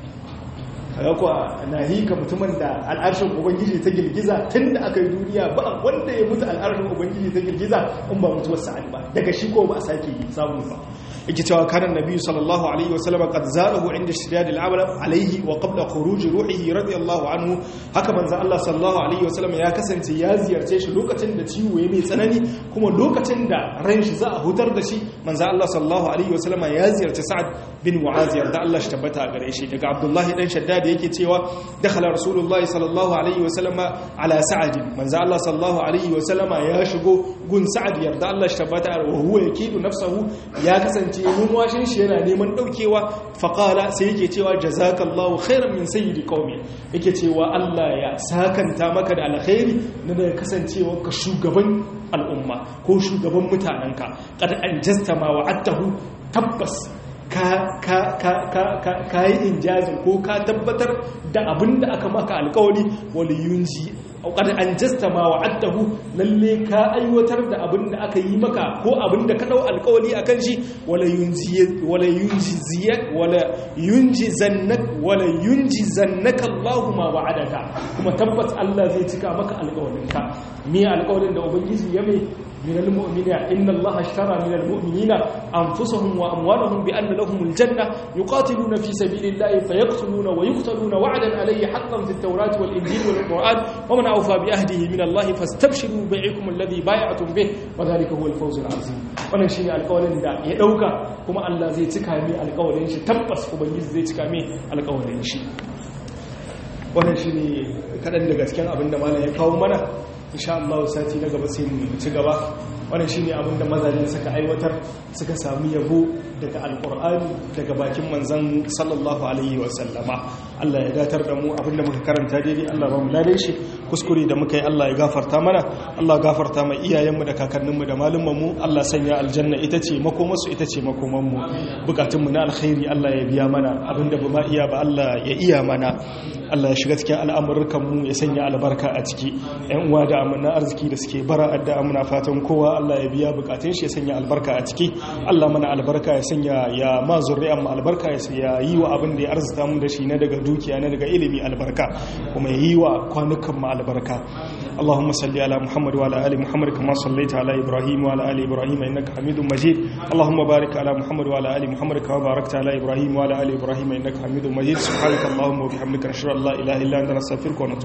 kaga kuwa na hika mutumin da al'arshin ubangiji ta girgiza tun da aka yi duniya ba wanda ya mutu al'arshin ubangiji ta girgiza in ba mutuwar sa'ad ba daga shi ko ba a sake samu ba yake cewa kanan nabi sallallahu alaihi wa sallam qad zalahu inda ishtidad al'amal alaihi wa qabla khuruj ruhihi radiyallahu anhu haka manzo Allah sallallahu alaihi wa sallam ya kasance ya ziyarce shi lokacin da ciwo ya mai tsanani kuma lokacin da ran shi za a hutar da shi manzo Allah sallallahu alaihi wa sallam ya ziyarci Sa'ad bin Mu'az da Allah shi tabbata a gare shi daga Abdullahi dan Shaddad yake cewa dakhala rasulullahi sallallahu alaihi wa sallama ala Sa'ad manzo Allah sallallahu alaihi wa sallama ya shigo gun Sa'ad yarda Allah shi tabbata wa huwa yakidu nafsahu ya kasance ce numwashin shi yana neman daukewa faƙala sai yake cewa jazakallahu khairan min sayyidi qaumi yake cewa Allah ya sakanta maka da alkhairi na da kasancewa ka shugaban al'umma ko shugaban mutanenka qad anjasta ma wa'adtahu tabbas ka ka ka ka ka ka yi injazin ko ka tabbatar da abin da aka maka alƙawari wal yunji qad anjasta ma wa'adtahu lalle ka aiwatar da abin da aka yi maka ko abin da ka dau alƙawari akan shi wala yunji wala yunji wala yunji zannak wala yunji zannaka Allahu ma wa'adaka kuma tabbas Allah zai cika maka alƙawarinka me alƙawarin da ubangiji ya mai من المؤمنين إن الله اشترى من المؤمنين أنفسهم وأموالهم بأن لهم الجنة يقاتلون في سبيل الله فيقتلون ويقتلون وعدا عليه حقا في التوراة والإنجيل والقرآن ومن أوفى بأهده من الله فاستبشروا بيعكم الذي بايعتم به وذلك هو الفوز العظيم wannan shine alƙawarin da ya dauka kuma Allah zai cika mai alƙawarin shi tabbas ubangiji zai cika mai alƙawarin shi wannan shine kadan daga cikin abin da malam ya kawo mana insha Allah sati na gaba sai mu ci gaba wannan shine abin da mazaje suka aiwatar suka samu yabo daga alkur'ani daga bakin manzan sallallahu alaihi wasallama Allah ya datar da mu abinda muka karanta daidai Allah ba mu lade shi kuskure da muka yi Allah ya gafarta mana Allah gafarta mai iyayenmu da kakanninmu da malumanmu Allah sanya aljanna ita ce makomarsu ita ce makomanmu bukatunmu na alkhairi Allah ya biya mana abinda ba ma iya ba Allah ya iya mana Allah ya shiga cikin al'amurkanmu ya sanya albarka a ciki ‘yan uwa da amina arziki da suke bara adda muna fatan kowa Allah ya biya bukatun shi ya sanya albarka a ciki Allah mana albarka ya sanya ya ma zurri'an mu albarka ya yi wa abin da ya arzuta mu da shi na daga dukiya na daga ilimi albarka kuma ya yi wa kwanukan mu albarka اللهم صل على محمد وعلى ال محمد كما صليت على ابراهيم وعلى ال ابراهيم انك حميد مجيد اللهم بارك على محمد وعلى ال محمد كما باركت على ابراهيم وعلى ال ابراهيم انك حميد مجيد سبحانك اللهم وبحمدك نشهد ان لا اله الا انت نستغفرك ونتوب